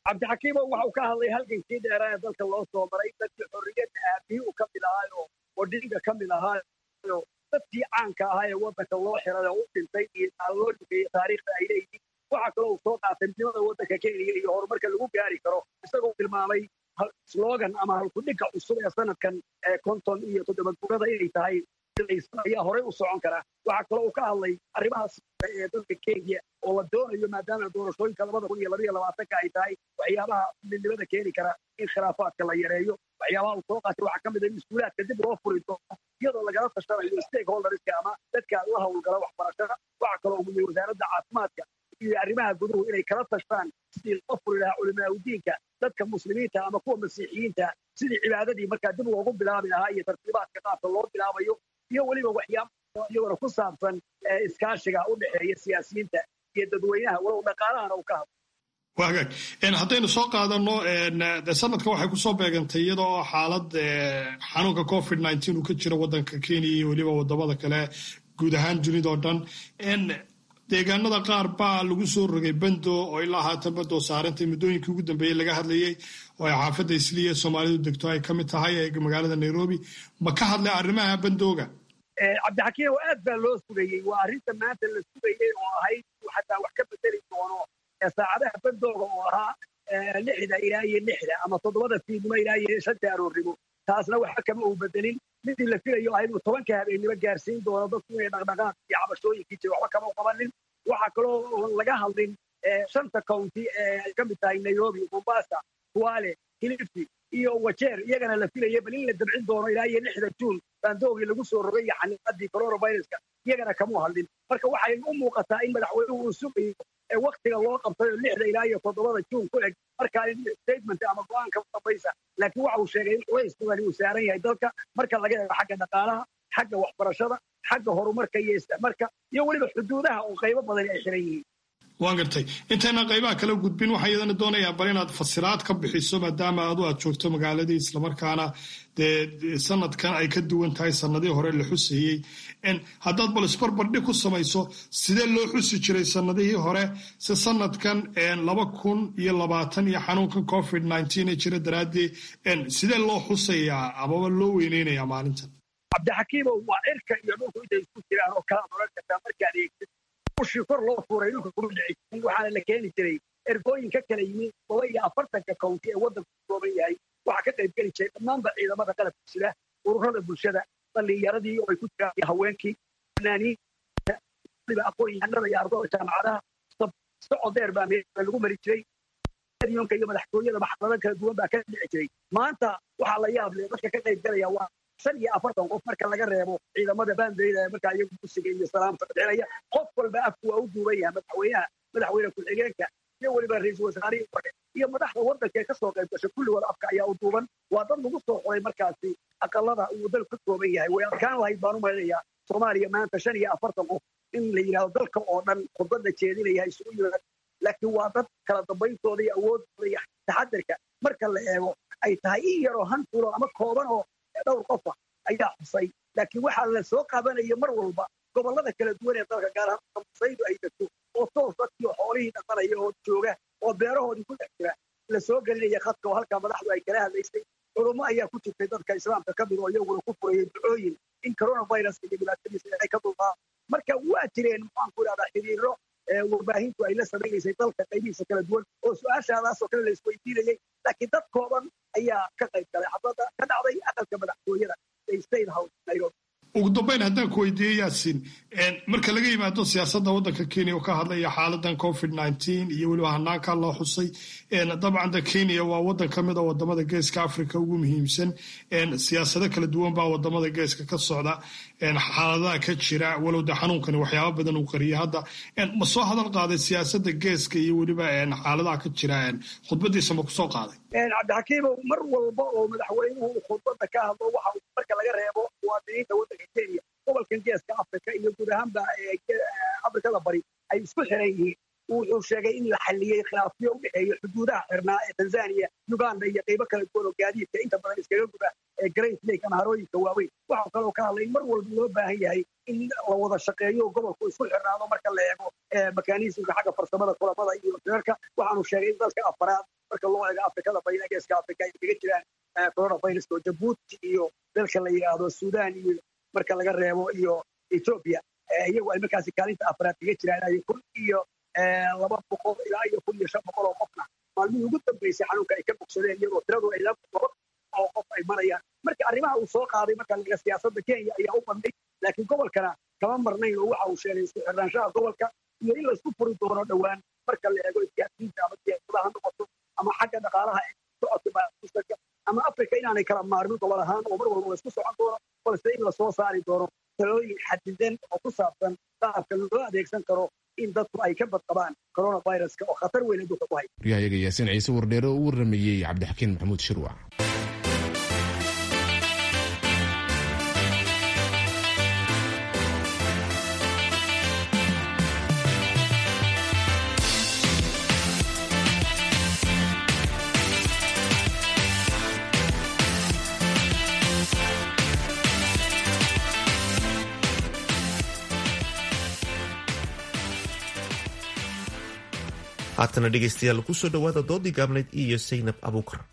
cabdixakiimo waxa uu ka hadlay halgankii dheeraa ee dalka loo soo maray dadkii xorriyadda aabihii uu ka mid ahaayo odhiga ka mid ahaayo dadkii caanka ahaa ee waddanka loo xiray oo u dhintay iyo loo dugeeyey taariikhda ay leeyihiin waxaa kaloo uu soo qaatay midnimada waddanka kenya iyo horumarka lagu gaari karo isagoo tilmaamay slogan ama halkudhigga cusub ee sanadkan konton iyo toddoba gurada inay tahay ayaa horey u socon kara waxaa kaloo uu ka hadlay arrimahaas ee dalka kenya oo la doonayo maadaama doorashooyinka labada kun iyo labaiyo labaatanka ay tahay waxyaabaha midnimada keeni kara in khilaafaadka la yareeyo waxyaabaha uu soo qaatay waxaa ka mid a in iskuulaadka dib loo furi doono iyadoo lagala tashanayo stakeholderska ama dadka la howlgala waxbarashada waxaa kaloo uu yiri wasaaradda caafimaadka iyo arrimaha guduhu inay kala tashtaan sidii loo furi lahaa culimaauddiinka dadka muslimiinta ama kuwa masiixiyiinta sidii cibaadadii markaa dib loogu bilaabi lahaa iyo tartiibaadka qaabka loo bilaabayo iyo weliba waxyaaba iyagona ku saabsan iskaashiga u dhexeeya siyaasiyiinta iyo dadweynaha walow dhaqaalahana uu ka hadlo waa hagaag haddaynu soo qaadano de sanadka waxay kusoo beegantay iyadoo xaalad xanuunka covid nineteen uu ka jiro waddanka kenya iyo weliba wadamada kale guud ahaan dunidao dhan deegaanada qaar baa lagu soo rogay bando oo ilaa haatan bando saarantay muddooyinkii ugu dambeeyey laga hadlayay oo ay xaafadda isliya soomaalidu degto ay ka mid tahay ee magaalada nairobi ma ka hadlay arrimaha bandooga cabdixakiim aad baa loo sugayey waa arrinta maanta la sugayey oo ahayd xataa wax ka bedeli doono saacadaha bandooga oo ahaa lixda ilaa iyo lixda ama toddobada fiidnimo ilaa iyo shanta aroornimo taasna waxa kama uu bedelin midii la filayo ahayd uu tobanka habeennimo gaarsiin doono dadku inay dhaqdhaqaaq iyo cabashooyinkii jira waxba kama u qabanin waxaa kaloo laga hadlin shanta county ee ay ka mid tahay nairobi mombasa kuale kilifi iyo wajeer iyagana la filayay bal in la dabcin doono ilaa iyo lixda juun baandoogii lagu soo rogay iyo xaniiqadii coronaviruska iyagana kamuu hadlin marka waxay u muuqataa in madaxweynuhu uu sugayo ee waktiga loo qabtay oo lixda ilaa iyo toddobada juun ku eg markaa in statement ama go-aanka dambaysa laakiin waxa uu sheegay in culays badani uu saaran yahay dalka marka laga eego xagga dhaqaalaha xagga waxbarashada xagga horumarka iyo isticmarka iyo weliba xuduudaha oo qaybo badani ay xiran yihiin waan gartay intayna qaybaha kala gudbin waxaa iyadana doonayaa bal inaad fasiraad ka bixiso maadaama adu aad joogto magaaladii islamarkaana dee sanadkan ay ka duwan tahay sanadihii hore la xusayey haddaad bal isbarbardhig ku samayso sidee loo xusi jiray sanadihii hore si sanadkan laba kun iyo labaatan iyo xanuunkan covid nineteen ee jira daraaddeed sidee loo xusayaa amaba loo weyneynayaa maalintan cabdixakiimow waa cirka iyo dhulku intay isku jiraan oo kala oran kartaa markaad eegtid ushii kor loo fuuray dhulka kuma dhici jirin waxaana la keeni jiray ergooyin ka kala yimid toba iyo afartanka county ee waddanku ku kooban yahay waxaa ka qayb geli jiray dhammaanba ciidamada qalabka sida ururada bulshada dhallinyaradii oo ay ku jiraan haweenkii fanaaniinta waliba aqoon-yahanada iyo ardada jaamacadaha socod dheer baa meesha lagu mari jiray yonka iyo madaxtooyada maxkamado kala duwan baa ka dhici jiray maanta waxaa la yaab leh dadka ka qayb galaya waa shan iyo afartan qof marka laga reebo ciidamada baandeyda markaa iyagu musiga iyo salaamta bixinaya qof walba afku waa u duuban yahay madaxweynaha madaxweyne ku-xigeenka iyo weliba ra-iisul wasaarihii hore iyo madaxda waddanka ee kasoo qayb gashay kulligood afka ayaa u duuban waa dad lagu soo xoray markaasi aqalada uu dalku ka kooban yahay way adkaan lahayd baan u malinayaa soomaaliya maanta shan iyo afartan qof in la yidhahdo dalka oo dhan khudbadda jeedinaya isugu yimaad laakiin waa dad kala dambayntooda iyo awoodooda iyo taxadirka marka la eego ay tahay in yaroo hanfulo ama kooban oo dhowr qofa ayaa xusay laakiin waxaa la soo qabanaya mar walba gobollada kala duwan ee dalka gaar ahaan masaydu ay degto oo toos dadkii xoolihii dhaqanaya oo jooga oo beerahoodii ku dhex jira la soo gelinaya khadka oo halkaa madaxdu ay kala hadlaysay culummo ayaa ku jirtay dadka islaamka ka mid oo iyaguna ku furayay ducooyin in coronavirus iyo dhibaatadiisa ay ka dulqaa marka waa jireen maxaan ku idhahdaa xiriiro warbaahintu ay la samaynaysay dalka qaybihiisa kala duwan oo su-aashaadaasoo kale la isweydiinayay laakiin dad kooban ayaa ka qayb galay xabadda ka dhacday aqalka madaxtooyada ee state house nairobi ugu dambayn haddaan ku weydiiye yaasin marka laga yimaado siyaasadda waddanka kenya oo ka hadlaya xaaladan covid nineteen iyo weliba hanaanka loo xusay dabcan da kenya waa waddan ka mid a wadamada geeska africa ugu muhiimsan siyaasado kala duwan baa wadamada geeska ka socda xaaladaha ka jira walow de xanuunkani waxyaaba badan uu qariyay hadda ma soo hadal qaaday siyaasadda geeska iyo weliba xaaladaha ka jira khudbadiisa ma kusoo qaaday cabdixakiimow mar walba oo madaxweynuhu uu khudbadda ka hadlo waxa uu marka laga reebo muwaadiniinta waddanka kenya gobolkan geeska africa iyo guud ahaanba afrikada bari ay isku xiran yihiin wuxuu sheegay in la xalliyey khilaafyo u dhexeeya xuduudaha xirnaa ee tanzania uganda iyo qaybo kala duwan oo gaadiidka inta badan iskaga guda ee great lake ama harooyinka waaweyn waxaa kaloo ka hadlay in mar walba loo baahan yahay in la wada shaqeeyo gobolku isku xirnaado marka la eego mekanismka xagga farsamada kulamada iyo firarka waxaanu sheegay in dalka afaraad marka loo eego afrikada bayna geeska afrika ay kaga jiraan coronaviruska oo jabuuti iyo dalka la yidhaahdo sudan iyo marka laga reebo iyo ethoobia iyagu ay markaasi kaalinta afraad kaga jiraan ay kun iyo laba boqol ilaa iyo kun iyo shan boqol oo qofna maalmihii ugu dambeysay xanuunka ay ka bogsadeen iyagoo tiradu ay laba boqol oo qof ay marayaan marka arrimaha uu soo qaaday marka laga siyaasadda kenya ayaa u bandhay laakiin gobolkana kama marnayn oo waxa uu sheegay isku xirnaanshaha gobolka iyo in laysku furi doono dhowaan marka la eego isgaarsiinta ama siyaasadaha ha noqoto ama xagga dhaqaalaha ee socodka baamustanka ama afrika inaanay kala maarmin gobol ahaan oo mar walba laysku socon doono balse in lasoo saari doono talooyin xadidan oo ku saabsan qaabka loo adeegsan karo in dadku ay ka badqabaan coronaviruska oo khatar weyn adduunka ku haya waryahayaga yaasiin ciise wardheere oo u warameeyey cabdixakiin maxamuud shirwac haatana dhegaystayaal kusoo dhowaada doodii gaabnayd iyo saynab abuukar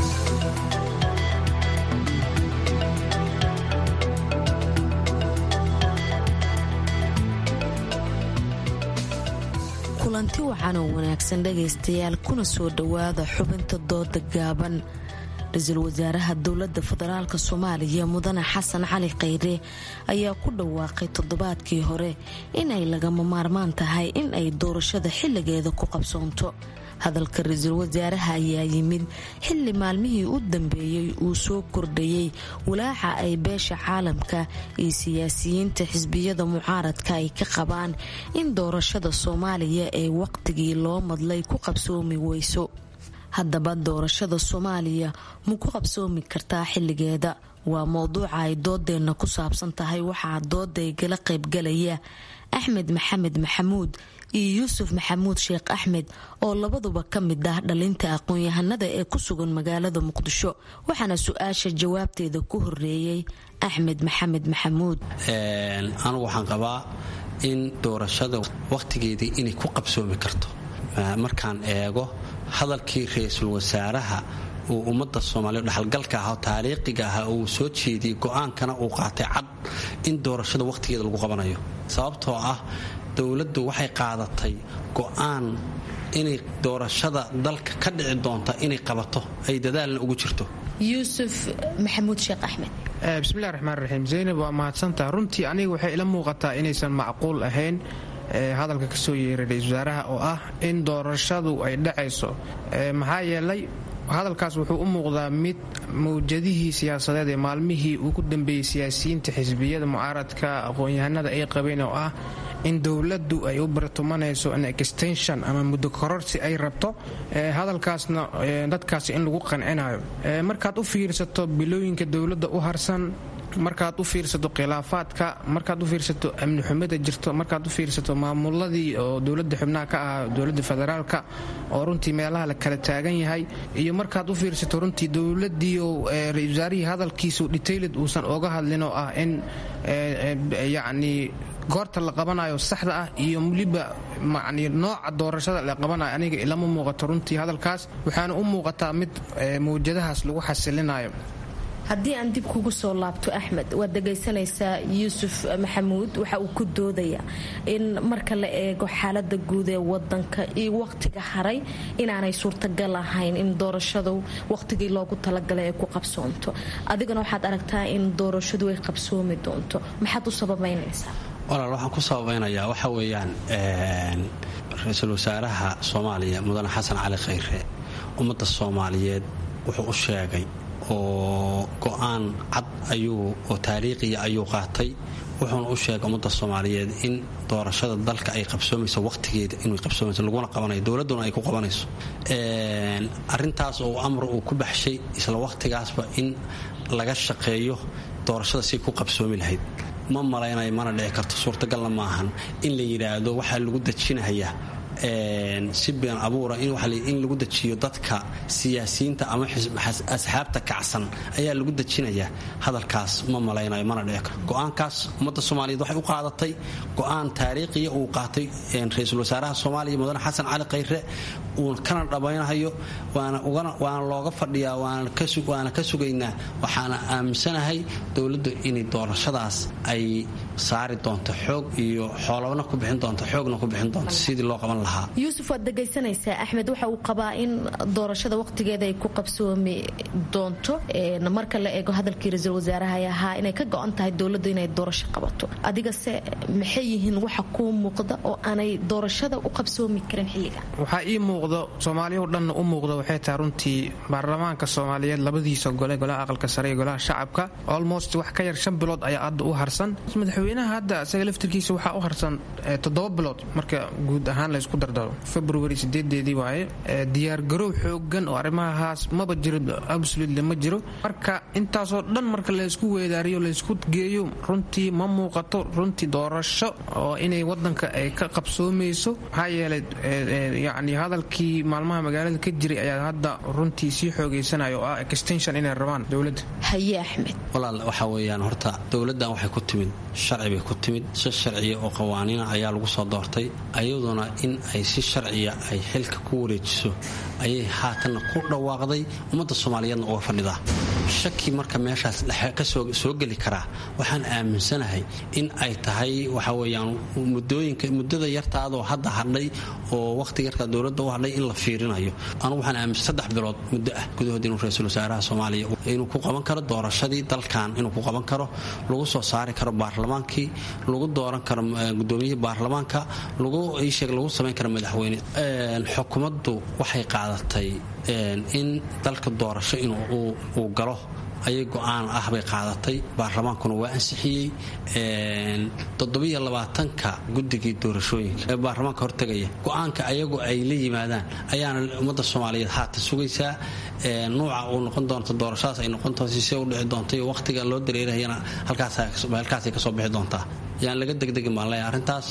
kulanti wacan oo wanaagsan dhegaystayaal kuna soo dhowaada xubinta dooda gaaban ra-iisul wasaaraha dowladda federaalk soomaaliya mudane xasan cali khayre ayaa ku dhawaaqay toddobaadkii hore inay lagama maarmaan tahay in ay doorashada xilligeeda ku qabsoonto hadalka ra-iisul wasaaraha ayaa yimid xilli maalmihii u dambeeyey uu soo kordhayey walaaca ay beesha caalamka iyo siyaasiyiinta xisbiyada mucaaradka ay ka qabaan in doorashada soomaaliya ee waqtigii loo madlay ku qabsoomi weyso haddaba doorashada soomaaliya ma ku qabsoomi kartaa xilligeeda waa mowduuca ay doodeenna ku saabsan tahay waxaa doodaygala qaybgalaya axmed maxamed maxamuud iyo yuusuf maxamuud sheekh axmed oo labaduba ka mid ah dhalinta aqoon-yahanada ee ku sugan magaalada muqdisho waxaana su-aasha jawaabteeda ku horeeyey axmed maxamed maxamuud anigu waxaan qabaa in doorashada wakhtigeedii inay ku qabsoomi karto markaan eego hadalkii ra-iisul wasaaraha uu ummadda soomaaliya dhexalgalka ah oo taariikhiga ah uu soo jeediyey go-aankana uu qaatay cad in doorashada wakhtigeeda lagu qabanayo sababtoo ah dowladdu waxay qaadatay go-aan inay doorashada dalka ka dhici doonta inay qabato ay dadaalna ugu jirto yuusuf maxamuud sheekh axmed bismillahi raxmaan raxiim zaynab waa mahadsantaha runtii aniga waxay ila muuqataa inaysan macquul ahayn hadalka ka soo yeeray ra-isul wasaaraha oo ah in doorashadu ay dhacayso maxaa yeelay hadalkaas wuxuu u muuqdaa mid mawjadihii siyaasadeed ee maalmihii ugu dambeeyey siyaasiyiinta xisbiyada mucaaradka aqoon-yahanada ay qabeen oo ah in dowladdu ay u bartumanayso an extension ama muddo kororsi ay rabto hadalkaasna dadkaas in lagu qancinayo markaad u fiirsato bilooyinka dowladda u harsan markaad u fiirsato khilaafaadka markaad u fiirsato amni xumida jirto markaad u fiirsato maamuladii oo dowlada xubnaha ka ahaa dowlada federaalka oo runtii meelaha la kala taagan yahay iyo markaad u fiirsato runtii dowladii oo ra-isul wasaarihii hadalkiisu detailed uusan oga hadlin oo ah in yacni goorta la qabanayo saxda ah iyo weliba yani nooca doorashada la qabanayo aniga ilama muuqato runtii hadalkaas waxaana u muuqataa mid mawjadahaas lagu xasilinayo haddii aan dib kugu soo laabto axmed waad dhegaysanaysaa yuusuf maxamuud waxa uu ku doodaya in marka la eego xaalada guud ee wadanka iyo waqtiga haray inaanay suurtagal ahayn in doorashadu waqtigii loogu talagalay ay ku qabsoonto adigana waxaad aragtaa in doorashadu ay qabsoomi doonto maxaad u sababaynaysaa walaal waxaan ku sababaynayaa waxa weeyaan ra-iisul wasaaraha soomaaliya mudane xasan cali khayre ummadda soomaaliyeed wuxuu u sheegay oo go-aan cad ayuu oo taariikhiya ayuu qaatay wuxuuna u sheegay ummadda soomaaliyeed in doorashada dalka ay qabsoomayso waqtigeeda inay qabsoomayso laguna qabanayo dowladduna ay ku qabanayso arintaas oo amar uu ku baxshay isla waqtigaasba in laga shaqeeyo doorashada si ku qabsoomi lahayd ma malaynayo mana dhici karto suurtagalna maahan in la yidhaahdo waxaa lagu dejinayaa si been abuura in lagu dejiyo dadka siyaasiyiinta ama asxaabta kacsan ayaa lagu dejinayaa hadalkaas ma malaynayo mana dhici karo go-aankaas ummadda soomaaliyeed waxay u qaadatay go-aan taariikhiya uu qaatay ra-iisul wasaaraha soomaaliya mudane xasan cali khayre uu kana dhammaynahayo waana looga fadhiyaa waana ka sugaynaa waxaana aaminsanahay dowladdu inay doorashadaas ay saari doonto xoog iyo xoolabna ku bixin doonto xoogna ku bixin doonto sidii loo qaban lahaa yuusuf waad dhegaysanaysaa axmed waxa uu qabaa in doorashada waqtigeeda ay ku qabsoomi doonto marka la eego hadalkii ra-iisul wasaaraha ay ahaa inay ka go-an tahay dowladdu inay doorasho qabato adigase maxay yihiin waxa kuu muuqda oo aanay doorashada u qabsoomi karin xilligan waxaa ii muuqdo soomaaliyao dhanna u muuqda waxay tahay runtii baarlamaanka soomaaliyeed labadiisa gole golaha aqalka sare iyo golaha shacabka almost wax ka yar shan bilood ayaa hadda u harsan madaxweynaha hadda isaga laftirkiisa waxaa u harsan toddoba bilood marka guud ahaan laysku dardaro february sideedeedii waaye diyaargarow xoogan oo arrimahaas maba jiro absolutely ma jiro marka intaasoo dhan marka laysku weedaariyo laysku geeyo runtii ma muuqato runtii doorasho oo inay wadanka ay ka qabsoomayso maxaa yeelay yani hadalkii maalmaha magaalada ka jiray ayaa hadda runtii sii xoogaysanaya oo ah extension inay rabaan dowladda haye axmed walaal waxaa weeyaan horta dowladdan waxay ku timid sharci bay ku timid si sharciya oo qawaaniina ayaa lagu soo doortay ayaduna in ay si sharciya ay xilka ku wareejiso ayay haatanna ku dhawaaqday ummadda soomaaliyeedna uga fadhidaa shaki marka meeshaas kasoo geli karaa waxaan aaminsanahay in ay tahay waxa weyaan mudooyinka muddada yartaadoo hadda hadhay oo waqtiga yartaa dowladda u hadhay in la fiirinayo anugu waxaan aaminsan saddex bilood muddo ah gudahood inuu ra-iisul wasaaraha soomaaliya inuu ku qaban karo doorashadii dalkan inuu ku qaban karo lagu soo saari karo baarlamaankii lagu dooran karo gudoomiyihii baarlamaanka lagu iisheeg lagu samayn karo madaxweyne xukuumaddu waxay qaadatay in dalka doorasho inuu galo ayay go-aan ah bay qaadatay baarlamaankuna waa ansixiyey toddobiyo labaatanka guddigii doorashooyinka ee baarlamaanka hortegaya go-aanka ayagu ay la yimaadaan ayaana ummadda soomaaliyeed haatan sugaysaa nuuca uu noqon doonto doorashadaas ay noqon doonto sisee u dhici doonto iyo waqtiga loo dareerahayana halkaasay kasoo bixi doontaa yaan laga degdegin baan leeyahay arrintaas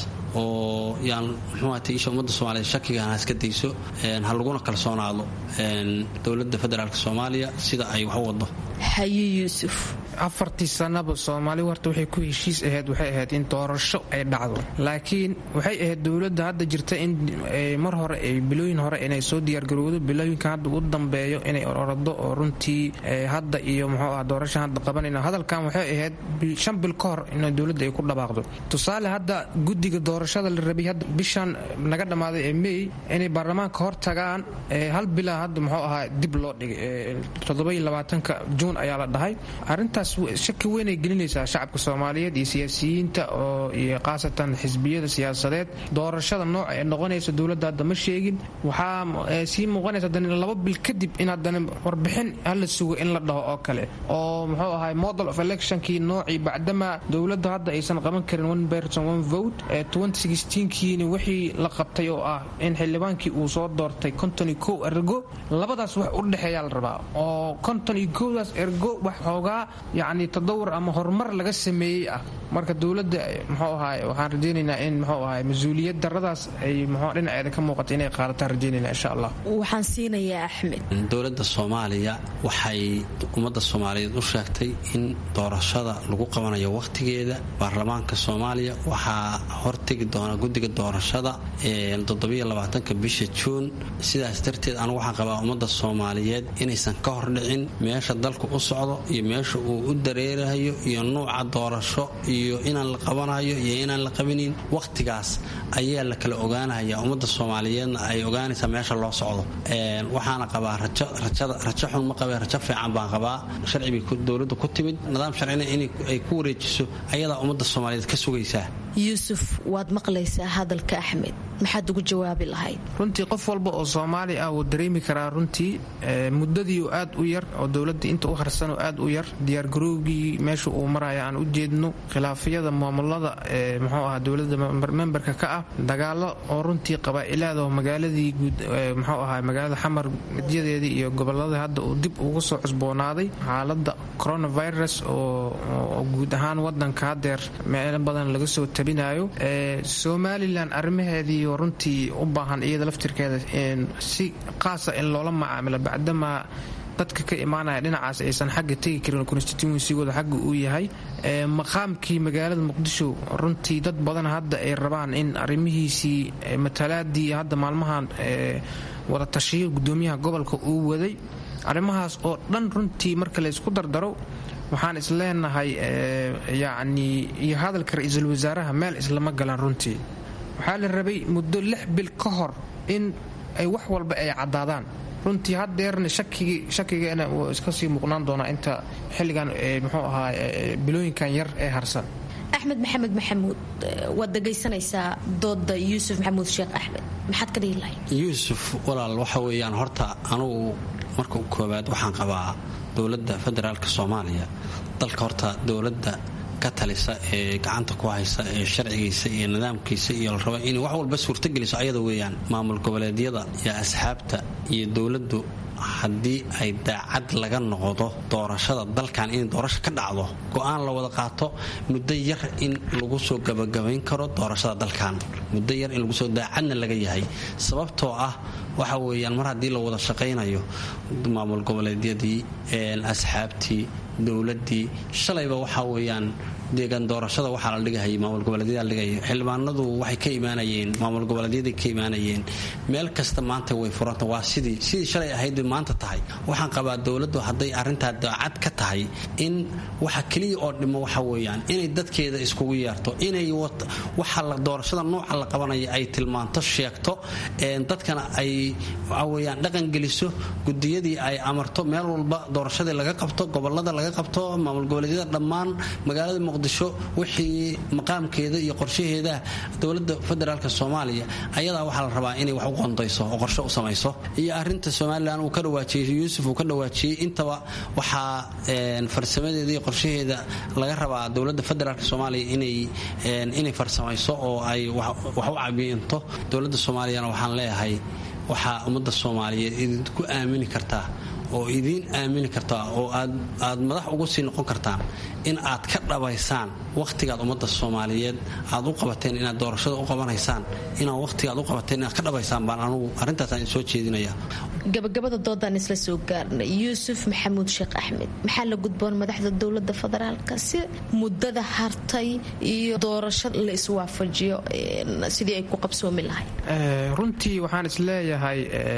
oo yaan muxuuata isha ummadda soomaaliyeed shakigan ha iska dayso ha laguna kalsoonaado dowladda federaalk soomaaliya sida ay wax u wado haye yuusuf afartii sanaba soomaalidu horta waxay ku heshiis ahayd waxay ahayd in doorasho ay dhacdo laakiin waxay ahayd dowladda hadda jirta in mar hore ay bilooyin hore inay soo diyaargarowdo bilooyinka hadda u dambeeyo inay ororado oo runtii hadda iyo muxuu ah doorasha hadda qabanayna hadalkan waxay ahayd shan bil ka hor in dowladda ay ku dhabaaqdo tusaale hadda guddiga doorashada la rabay hadda bishan naga dhammaaday ee may inay baarlamaanka hor tagaan hal bilaa hadda muxuu ahaa dib loo dhigay toddoba iyo labaatanka juun ayaa la dhahay arrintaas shaki weynay gelinaysaa shacabka soomaaliyeed iyo siyaasiyiinta oo iyo khaasatan xisbiyada siyaasadeed doorashada nooca ee noqonaysa dowladda hadda ma sheegin waxaa sii muuqanaysa haddana laba bil kadib in haddana warbixin hala sugo in la dhaho oo kale oo muxuu ahay model of electionkii noocii bacdama dowladda hadda aysan qaban karin one person one vote ee kiini wixii la qabtay oo ah in xildhibaankii uu soo doortay konton iyo kow ergo labadaas wax u dhexeeyaa la rabaa oo konton iyo kowdaas ergo wax xoogaa yacni tadawur ama horumar laga sameeyey ah marka dowladda muxuu ahaay waxaan rajaynaynaa in muxuu ahaay mas-uuliyad daradaas ay muxuu dhinaceeda ka muuqata inay qaadataan rajaynayna insha allah waxaan siinayaa axmed dowladda soomaaliya waxay ummadda soomaaliyeed u sheegtay in doorashada lagu qabanayo wakhtigeeda baarlamaanka soomaaliya waxaa hortegi doona guddiga doorashada toddobaiylabaatanka bisha juun sidaas darteed anigu waxaan qabaa ummadda soomaaliyeed inaysan ka hordhicin meesha dalku u socdo iyo meesha uu u dareerahayo iyo nuuca doorasho iyo inaan la qabanayo iyo inaan la qabinin wakhtigaas ayaa la kala ogaanaya ummadda soomaaliyeedna ay ogaanaysaa meesha loo socdo waxaana qabaa rajo xun ma qabee rajo fiican baan qabaa sharci bay dowladda ku timid nidaam sharcina inay ku wareejiso ayadaa ummadda soomaaliyeed ka sugaysaa yuusuf waad maqlaysaa hadalka axmed maxaad ugu jawaabi lahayd runtii qof walba oo soomaali ah wuu dareemi karaa runtii muddadii aad u yar oo dowladda inta u harsanoo aad u yar diyaargarowgii meesha uu maraya aan u jeedno khilaafyada maamulada ee muxuu aha dowladda memberka ka ah dagaalo oo runtii qabaa'ilaada magaaladii guud muxuu ahaa magaalada xamar midyadeedii iyo gobolada hadda uu dib ugu soo cusboonaaday xaalada coronavirus oo guud ahaan wadanka hadeer meelo badan laga soo tabinayo somalilan arrimaheediiyo runtii u baahan iyada laftirkeeda si qaasa in loola macaamilo bacdamaa dadka ka imaanaya dhinacaas aysan xagga tegi karin constituensigooda xagga uu yahay maqaamkii magaalada muqdisho runtii dad badan hadda ay rabaan in arrimihiisii matalaadii hadda maalmahan wada tashiyo gudoomiyaha gobolka uu waday arrimahaas oo dhan runtii marka laysku dardaro waxaan isleenahay yacnii iyo hadalka ra-iisul wasaaraha meel islama galan runtii waxaa la rabay muddo lix bil ka hor in ay wax walba ay caddaadaan runtii haddeerna shakigeena wuu iska sii muuqnaan doonaa inta xilligan muxuu ahaa bilooyinkan yar ee harsan axmed maxamed maxamuud waad dhegaysanaysaa dooda yuusuf maxamuud sheekh axmed maxaad ka dhihi lahayd yuusuf walaal waxa weeyaan horta anugu marka koowaad waxaan qabaa dowladda federaalk soomaaliya dalka horta dowladda ka talisa ee gacanta ku haysa ee sharcigiisa iyo nidaamkiisa iyo la raba inay wax walba suurtogeliso ayada weeyaan maamul goboleedyada iyo asxaabta iyo dowladdu haddii ay daacad laga noqdo doorashada dalkan in doorasho ka dhacdo go-aan la wada qaato muddo yar in lagu soo gabagabayn karo doorashada dalkan muddo yar in lagusoo daacadna laga yahay sababtoo ah waxa weeyaan mar haddii la wada shaqaynayo maamul goboleedyadii asxaabtii dowladii shalayba waxaa weeyaan deegaan doorashada waxaa la dhigahayay maamul goboleedyada dhigaya xildhibaanadu waxay ka imaanayeen maamul goboleedyaday ka imaanayeen meel kasta maanta way furanta waa sidii sidii shalay ahayd bay maanta tahay waxaan qabaa dowladdu hadday arrintaa daacad ka tahay in waxa keliya oo dhimo waxa weeyaan inay dadkeeda iskugu yeerto inay waxa doorashada nooca la qabanaya ay tilmaanto sheegto dadkana ay waxa weeyaan dhaqan geliso gudiyadii ay amarto meel walba doorashadii laga qabto gobolada laga qabto maamul goboleedyada dhammaan magaalada muqdisho wixii maqaamkeeda iyo qorshaheeda dowlada federaalk soomaaliya ayadaa waxaa la rabaa inay wax u qondayso oo qorshe u samayso iyo arinta somalilan uu ka dhawaajiyey yuusuf uu ka dhawaajiyey intaba waxaa farsamadeeda iyo qorshaheeda laga rabaa dowlada federaalk soomaaliya inay farsamayso oo ay wax u cabiinto dowlada soomaaliyana waxaan leeyahay waxaa ummadda soomaaliyeed idinku aamini kartaa oo idiin aamini kartaa oo aad madax ugu sii noqon kartaan in aad ka dhabaysaan wakhtigaad ummadda soomaaliyeed aad u qabateen inaad doorashada u qabanaysaan inaad wakhtigaad u qabateen inaad ka dhabaysaan baan anugu arrintaasaan soo jeedinaya gabagabada doodaan isla soo gaarnay yuusuf maxamuud sheekh axmed maxaa la gudboon madaxda dowlada federaalka si muddada hartay iyo doorasho la iswaafajiyo sidii ay ku qabsoomi lahayd runtii waxaan isleeyahay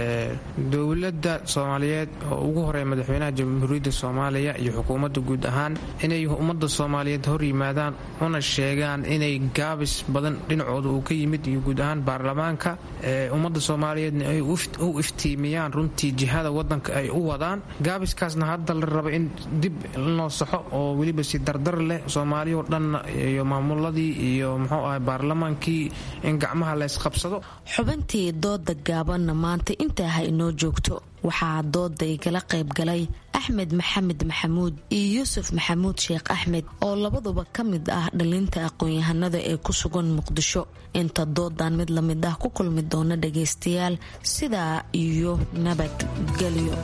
dowladda soomaaliyeed oo ugu horeeya madaxweynaha jamhuuriyadda soomaaliya iyo xukuumadda guud ahaan inay ummadda soomaaliyeed hor yimaadaan una sheegaan inay gaabis badan dhinacooda uu ka yimid iyo guud ahaan baarlamaanka ummadda soomaaliyeedna ay u iftiimiyaan runtii jihada wadanka ay u wadaan gaabiskaasna hadda la raba in dib loo saxo oo weliba si dardar leh soomaaliyao dhan iyo maamuladii iyo muxuu ahay baarlamaankii in gacmaha laysqabsado xubintii dooda gaabanna maanta intaa ha inoo joogto waxaa dooda igala qayb galay axmed maxamed maxamuud iyo yuusuf maxamuud sheekh axmed oo labaduba ka mid ah dhalinta aqoon-yahanada ee ku sugan muqdisho inta doodan mid lamid ah ku kulmi doona dhagaystayaal sidaa iyo nabadgelyo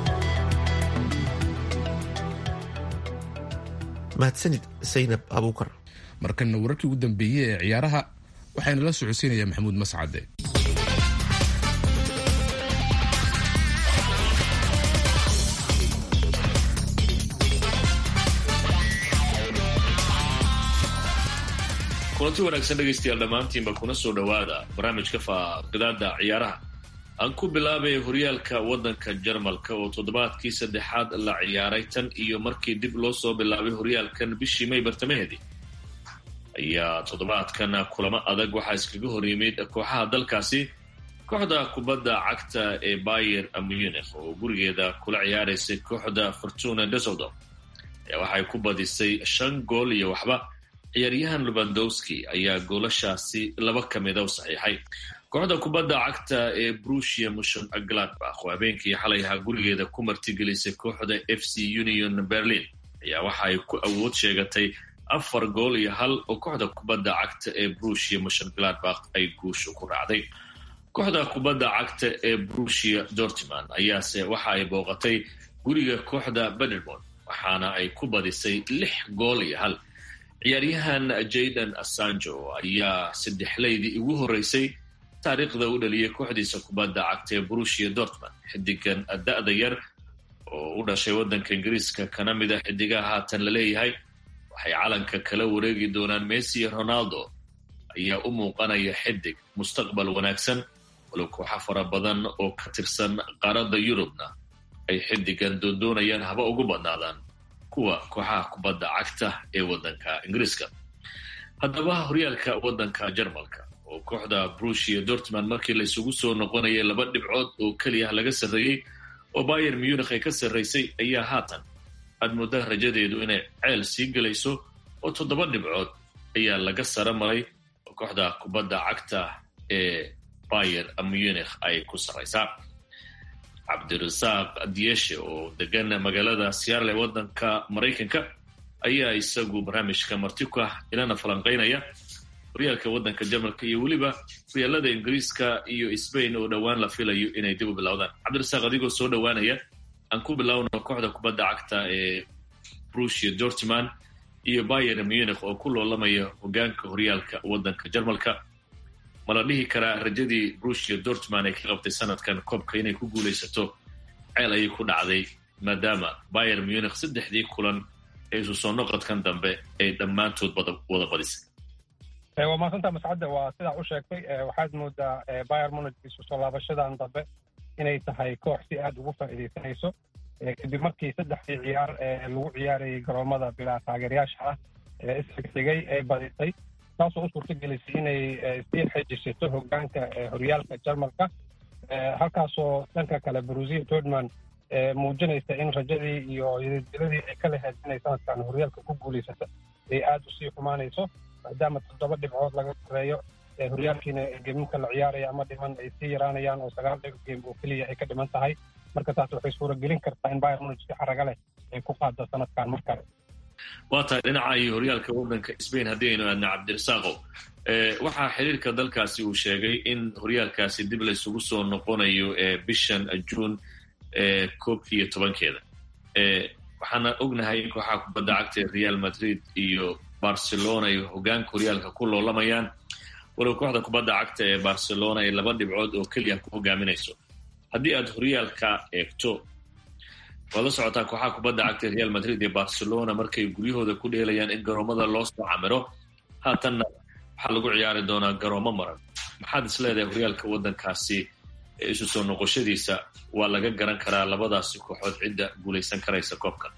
mahadsanid saynab abuukar markana wararkii ugu dambeeyey ee ciyaaraha waxayna la socodsiinaya maxamuud mascade kulanti wanaagsan dhegaystayaal dhammaantiinba kuna soo dhowaada barnaamijka faaqidaada ciyaaraha aan ku bilaabay horyaalka waddanka jarmalka oo toddobaadkii saddexaad la ciyaaray tan iyo markii dib loo soo bilaabay horyaalkan bishii may bartamaheedii ayaa toddobaadkan kulamo adag waxaa iskaga hor yimid kooxaha dalkaasi kooxda kubadda cagta ee bayer munich oo gurigeeda kula ciyaaraysay kooxda fortuna desoldom ayaa waxay ku badisay shan gool iyo waxba ciyaaryahan lubandowski ayaa goolashaasi laba ka mida u saxiixay kooxda kubadda cagta ee brusia mushon gladbach oo habeenkii xalay ahaa gurigeeda ku martigelisay kooxda f c union berlin ayaa waxa ay ku awood sheegatay afar gool iyo hal oo kooxda kubadda cagta ee brusia mushon gladbach ay guusha ku raacday kooxda kubadda cagta ee brusia dortman ayaase waxa ay booqatay guriga kooxda bedermond waxaana ay ku badisay lix gool iyo hal ciyaaryahan jaydan assanjo ayaa saddexleydii ugu horreysay taariikhda u dhaliyay kooxdiisa kubadda cagta ee brushia dortmund xidigan da-da yar oo u dhashay waddanka ingiriiska kana mid a xidigaha haatan la leeyahay waxay calanka kala wareegi doonaan messi iyo ronaldo ayaa u muuqanaya xidig mustaqbal wanaagsan walow kooxa fara badan oo ka tirsan qaaradda yurubna ay xidigan doondoonayaan haba ugu badnaadaan kuwa kooxaha kubadda cagta ee waddanka ingiriiska haddaba horyaalka waddanka jarmalka oo kooxda brushia dortmund markii la isugu soo noqonayay laba dhibcood oo keliya laga sarreeyey oo bayer munich ay ka sarraysay ayaa haatan aad mooddaa rajadeedu inay ceel sii gelayso oo toddoba dhibcood ayaa laga sara maray oo kooxda kubadda cagta ee bayer munich ay ku sarraysaa cabdirasaaq diyeshe oo degan magaalada searle waddanka maraykanka ayaa isagu barnaamijka marti ku ah ilana falanqaynaya horyaalka waddanka jarmalka iyo weliba horyaalada ingiriiska iyo sbain oo dhowaan la filayo inay dib u bilowdaan cabdirasaaq adigoo soo dhowaanaya aan ku bilowno kooxda kubadda cagta ee brushia dortmund iyo bayer munich oo ku loolamaya hogaanka horyaalka waddanka jarmalka ma la dhihi karaa rajadii brushia dortmund ay ka qabtay sanadkan koobka inay ku guulaysato ceel ayay ku dhacday maadaama bayer munich saddexdii kulan ee isu soo noqodkan dambe ay dhammaantood wada badisay waa maasanta mascadda waa sidaa u sheegtay waxaad moodaa bayer munich isu soo laabashadan dambe inay tahay koox si aad ugu faa'iidaysanayso kadib markii saddexdii ciyaar lagu ciyaarayay garoomada bilaa taageerayaasha ah ee isxigxigay ee badisay taasoo u suurta gelisay inay sii xejisato hogaanka horyaalka jarmalka halkaasoo dhanka kale brusia dortmund muujinaysa in rajadii iyo yadiladii ay ka lahayd inay sanadkan horyaalka ku guulaysata ay aada usii xumaanayso maadaama toddoba dhibcood laga sareeyo horyaalkiina geemimka la ciyaaraya ama dhiman ay sii yaraanayaan oo sagaal dhib geem oo keliya ay ka dhiman tahay marka taas waxay suuragelin kartaa in bayer munich si xaraga leh ay ku qaado sanadkan mar kale waa tahay dhinaca iyo horyaalka waddanka sbain haddii aynu aadna cabdirasaaqow waxaa xiriirka dalkaasi uu sheegay in horyaalkaasi dib la isugu soo noqonayo bishan juun koobkii iyo tobankeeda waxaana ognahay in kooxaha kubadda cagta ee real madrid iyo barcelona ay hogaanka horyaalka ku loolamayaan walow kooxda kubadda cagta ee barcelona ay laba dhibcood oo keliya ku hogaaminayso haddii aad horyaalka eegto waad la socotaa kooxaha kubadda cagta ee real madrid iyo barcelona markay guryahooda ku dheelayaan in garoomada loo soo camiro haatanna waxaa lagu ciyaari doonaa garoomo maran maxaad is leedahay horyaalka waddankaasi isu soo noqoshadiisa waa laga garan karaa labadaasi kooxood cidda guulaysan karaysa koobkan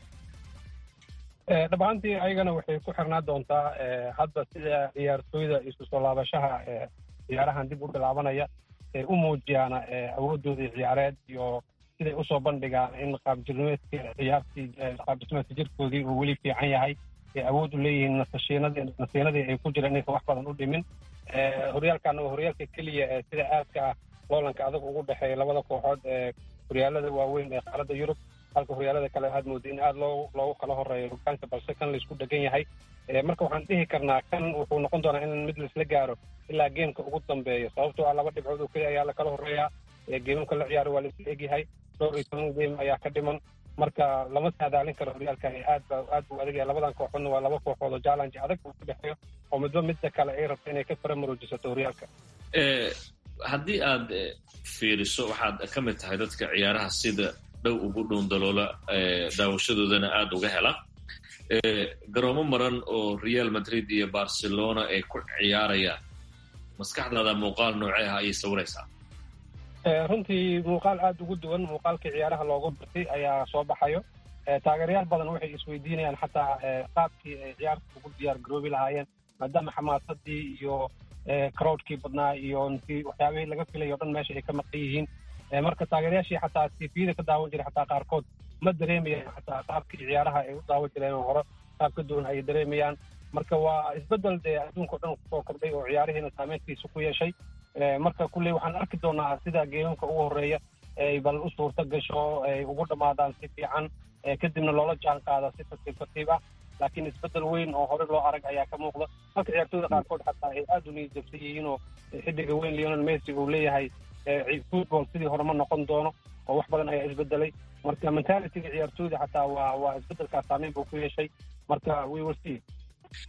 dhabaantii ayagana waxay ku xirnaa doontaa hadda sida ciyaartooyda isu soo laabashaha ciyaarahan dib u bilaabanaya ay u muujiyaan awoodoodii ciyaareed iyo siday usoo bandhigaan in qaabjirmeedka ciyaartii qaabdhismeedka jirkoodii uu weli fiican yahay ay awood u leeyihiin nasashiinadii nasiinadii ay ku jireen inaysan wax badan u dhimin horyaalkana waa horyaalka keliya ee sida aadka ah loolanka adag ugu dhexeeya labada kooxood ee horyaalada waaweyn ee qaaradda yurub halka horyaalada kale aad mooda in aada loo loogu kala horeeyo hogaanka balse kan laisku dhegan yahay marka waxaan dhihi karnaa kan wuxuu noqon doonaa in mid laisla gaaro ilaa geemka ugu dambeeya sababtoo ah laba dhibcood oo keliya ayaa lakala horeeyaa geemamka la ciyaaro waa laisla egyahay dhowr iyo toban geem ayaa ka dhiman marka lama saadaalin karo horyaalkan aad ba aad buu adag yahay labadan kooxoodna waa laba kooxood oo challenge adag uu ku dhexeeyo oo midba midda kale ay rabto inay ka faramaroojisato horyaalka haddii aad fiiriso waxaad ka mid tahay dadka ciyaaraha sida dhow ugu dhuundaloola daawashadoodana aada uga hela garoomo maran oo real madrid iyo barcelona ay ku ciyaarayaan maskaxdaada muuqaal noocee ah ayay sawiraysaa runtii muuqaal aada ugu duwan muuqaalkii ciyaaraha loogu bartay ayaa soo baxayo taageerayaal badan waxay isweydiinayaan xataa qaabkii ay ciyaarta ugu diyaar garoobi lahaayeen maadaama xamaasadii iyo crowdkii badnaa iyo waxyaabihii laga filayo o dhan meesha ay ka maqan yihiin marka taageerayaashii xataa tvda ka daawan jiray xataa qaarkood ma dareemayaan xataa qaabkii ciyaaraha ay u daawan jireen oo hore qaab ka duwan ay dareemayaan marka waa isbedel dee adduunka o dhan kusoo kordhay oo ciyaarihiina saameyntiisa ku yeeshay marka kulley waxaan arki doonaa sida geemamka ugu horeeya ay bal u suurta gasho ay ugu dhammaadaan si fiican kadibna loola jaan qaada si tartiib tartiib ah laakiin isbedel weyn oo hore loo arag ayaa ka muuqda halka ciyaartooyda qaarkood xataa ay aada u niyadjabsan yihiin oo xiddiga weyn leonel messi uu leeyahay football sidii hore ma noqon doono oo wax badan ayaa isbedelay marka mentalityga ciyaartooyda xataa waa waa isbedelkaa saameyn buu ku yeeshay marka we will see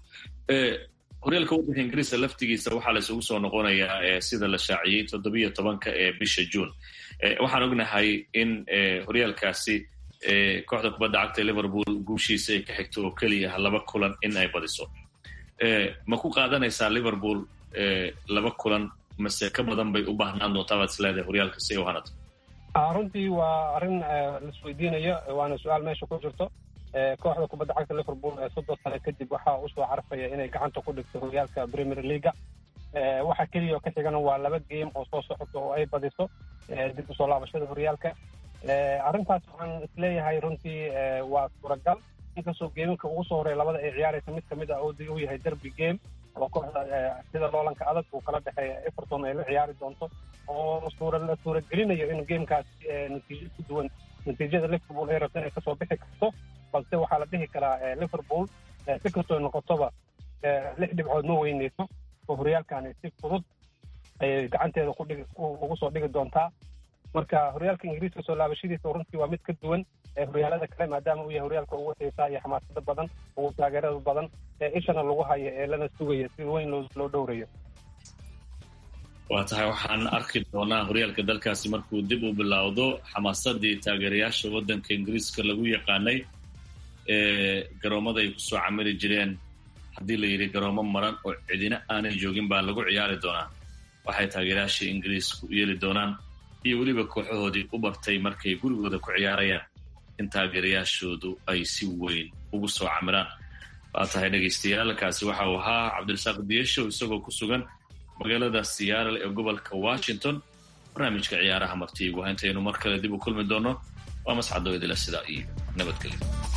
horyaalka waddanka ingiriiska laftigiisa waxaa la isugu soo noqonayaa sida la shaaciyey toddobiyo tobanka ee bisha juun waxaan ognahay in horyaalkaasi kooxda kubadda cagta liverpool guushiisa ay ka xigto oo keliya laba kulan in ay badiso ma ku qaadanaysaa liverpool laba kulan mase ka badan bay u baahnaan doontaa baad isleedahay horyaalka si ay u hanato runtii waa arrin laisweydiinayo waana su-aal meesha ku jirto kooxda kubadda cagta liverpool ee soddon sane kadib waxaa usoo carfaya inay gacanta ku dhigto horyaalka premier leaga waxa keliya oo ka xigana waa laba game oo soo socota oo ay badiso dib usoo laabashada horyaalka arrintaas waxaan isleeyahay runtii waa suuragal inkastoo geeminka ugu soo horeya labada ay ciyaaraysa mid kamid ah oo uu yahay derby game oo kooxda sida loolanka adag uu kala dhexeeya everton ay la ciyaari doonto oo suura suuragelinayo in gamekaas natiijo ku duwan natiijada liverpool ay rabto inay kasoo bixi karto balse waxaa la dhihi karaa liverpool si kastoo noqotoba lix dhibcood ma weyneyso oo horyaalkani si fudud ayay gacanteeda kudhigi ugu soo dhigi doontaa marka horyaalka ingiriiska soo laabashadiisa runtii waa mid ka duwan horyaalada kale maadaama uu yahay horyaalka ugu xiisaa iyo xamaasada badan ugu taageerada badan ee ishana lagu hayo ee lana sugaya si weyn loo dhowrayo waa tahay waxaan arki doonaa horyaalka dalkaasi markuu dib u bilowdo xamaasadii taageerayaasha waddanka ingiriiska lagu yaqaanay ee garoomada ay kusoo camiri jireen haddii la yidhi garoomo maran oo cidina aanay joogin baa lagu ciyaari doonaa waxay taageerayaasha ingiriisku yeeli doonaan iyo weliba kooxahoodii u bartay markay gurigooda ku ciyaarayaan in taageerayaashoodu ay si weyn ugu soo camiraan waa tahay dhegaystayaal kaasi waxa uu ahaa cabdirasaaq diyeshow isagoo ku sugan magaalada seattle ee gobolka washington barnaamijka ciyaaraha martiigu intaynu mar kale dib u kulmi doono waa mascadoo idila sidaa iyo nabadgelyo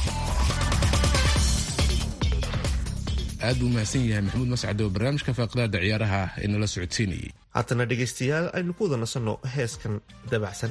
aad buu mahadsan yahay maxamuud mascad oo barnaamijka faaqidaada ciyaaraha ee nala socodsiinayay haatana dhegaystayaal aynu ku wada nasanno heeskan dabacsan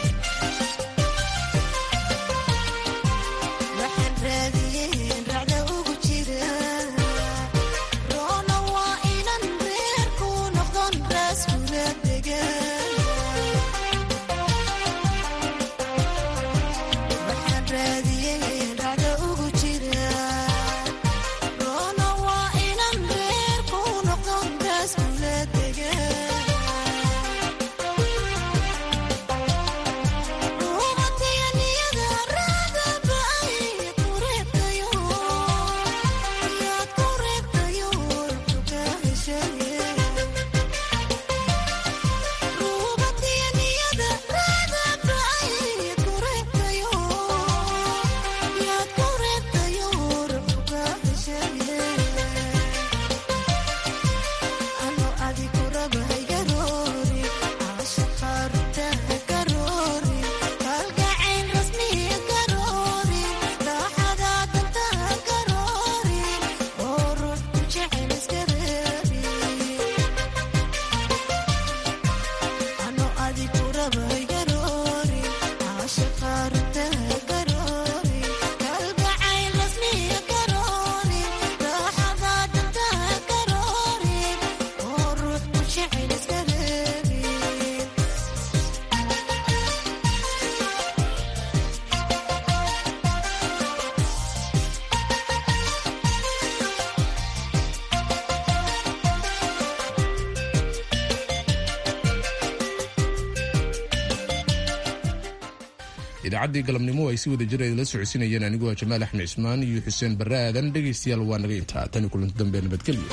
idaacaddii galabnimo ay si wada jir la socodsiinayeen aniguo jamaal axmed cismaan iyo xuseen barre aadan dhegaystayaal waa naga intaa tani kulanti dambe nabadgelyo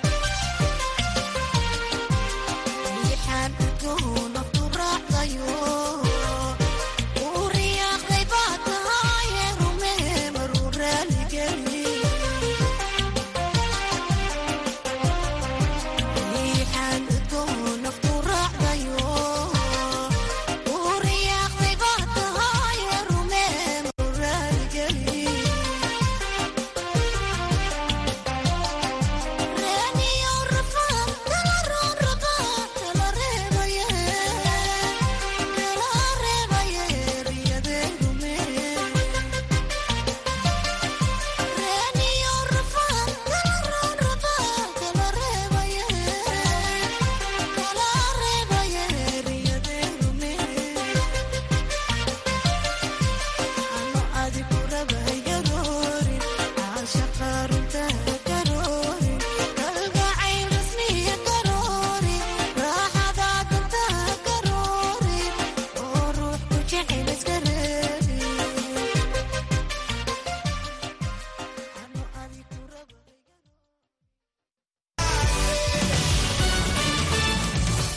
Yo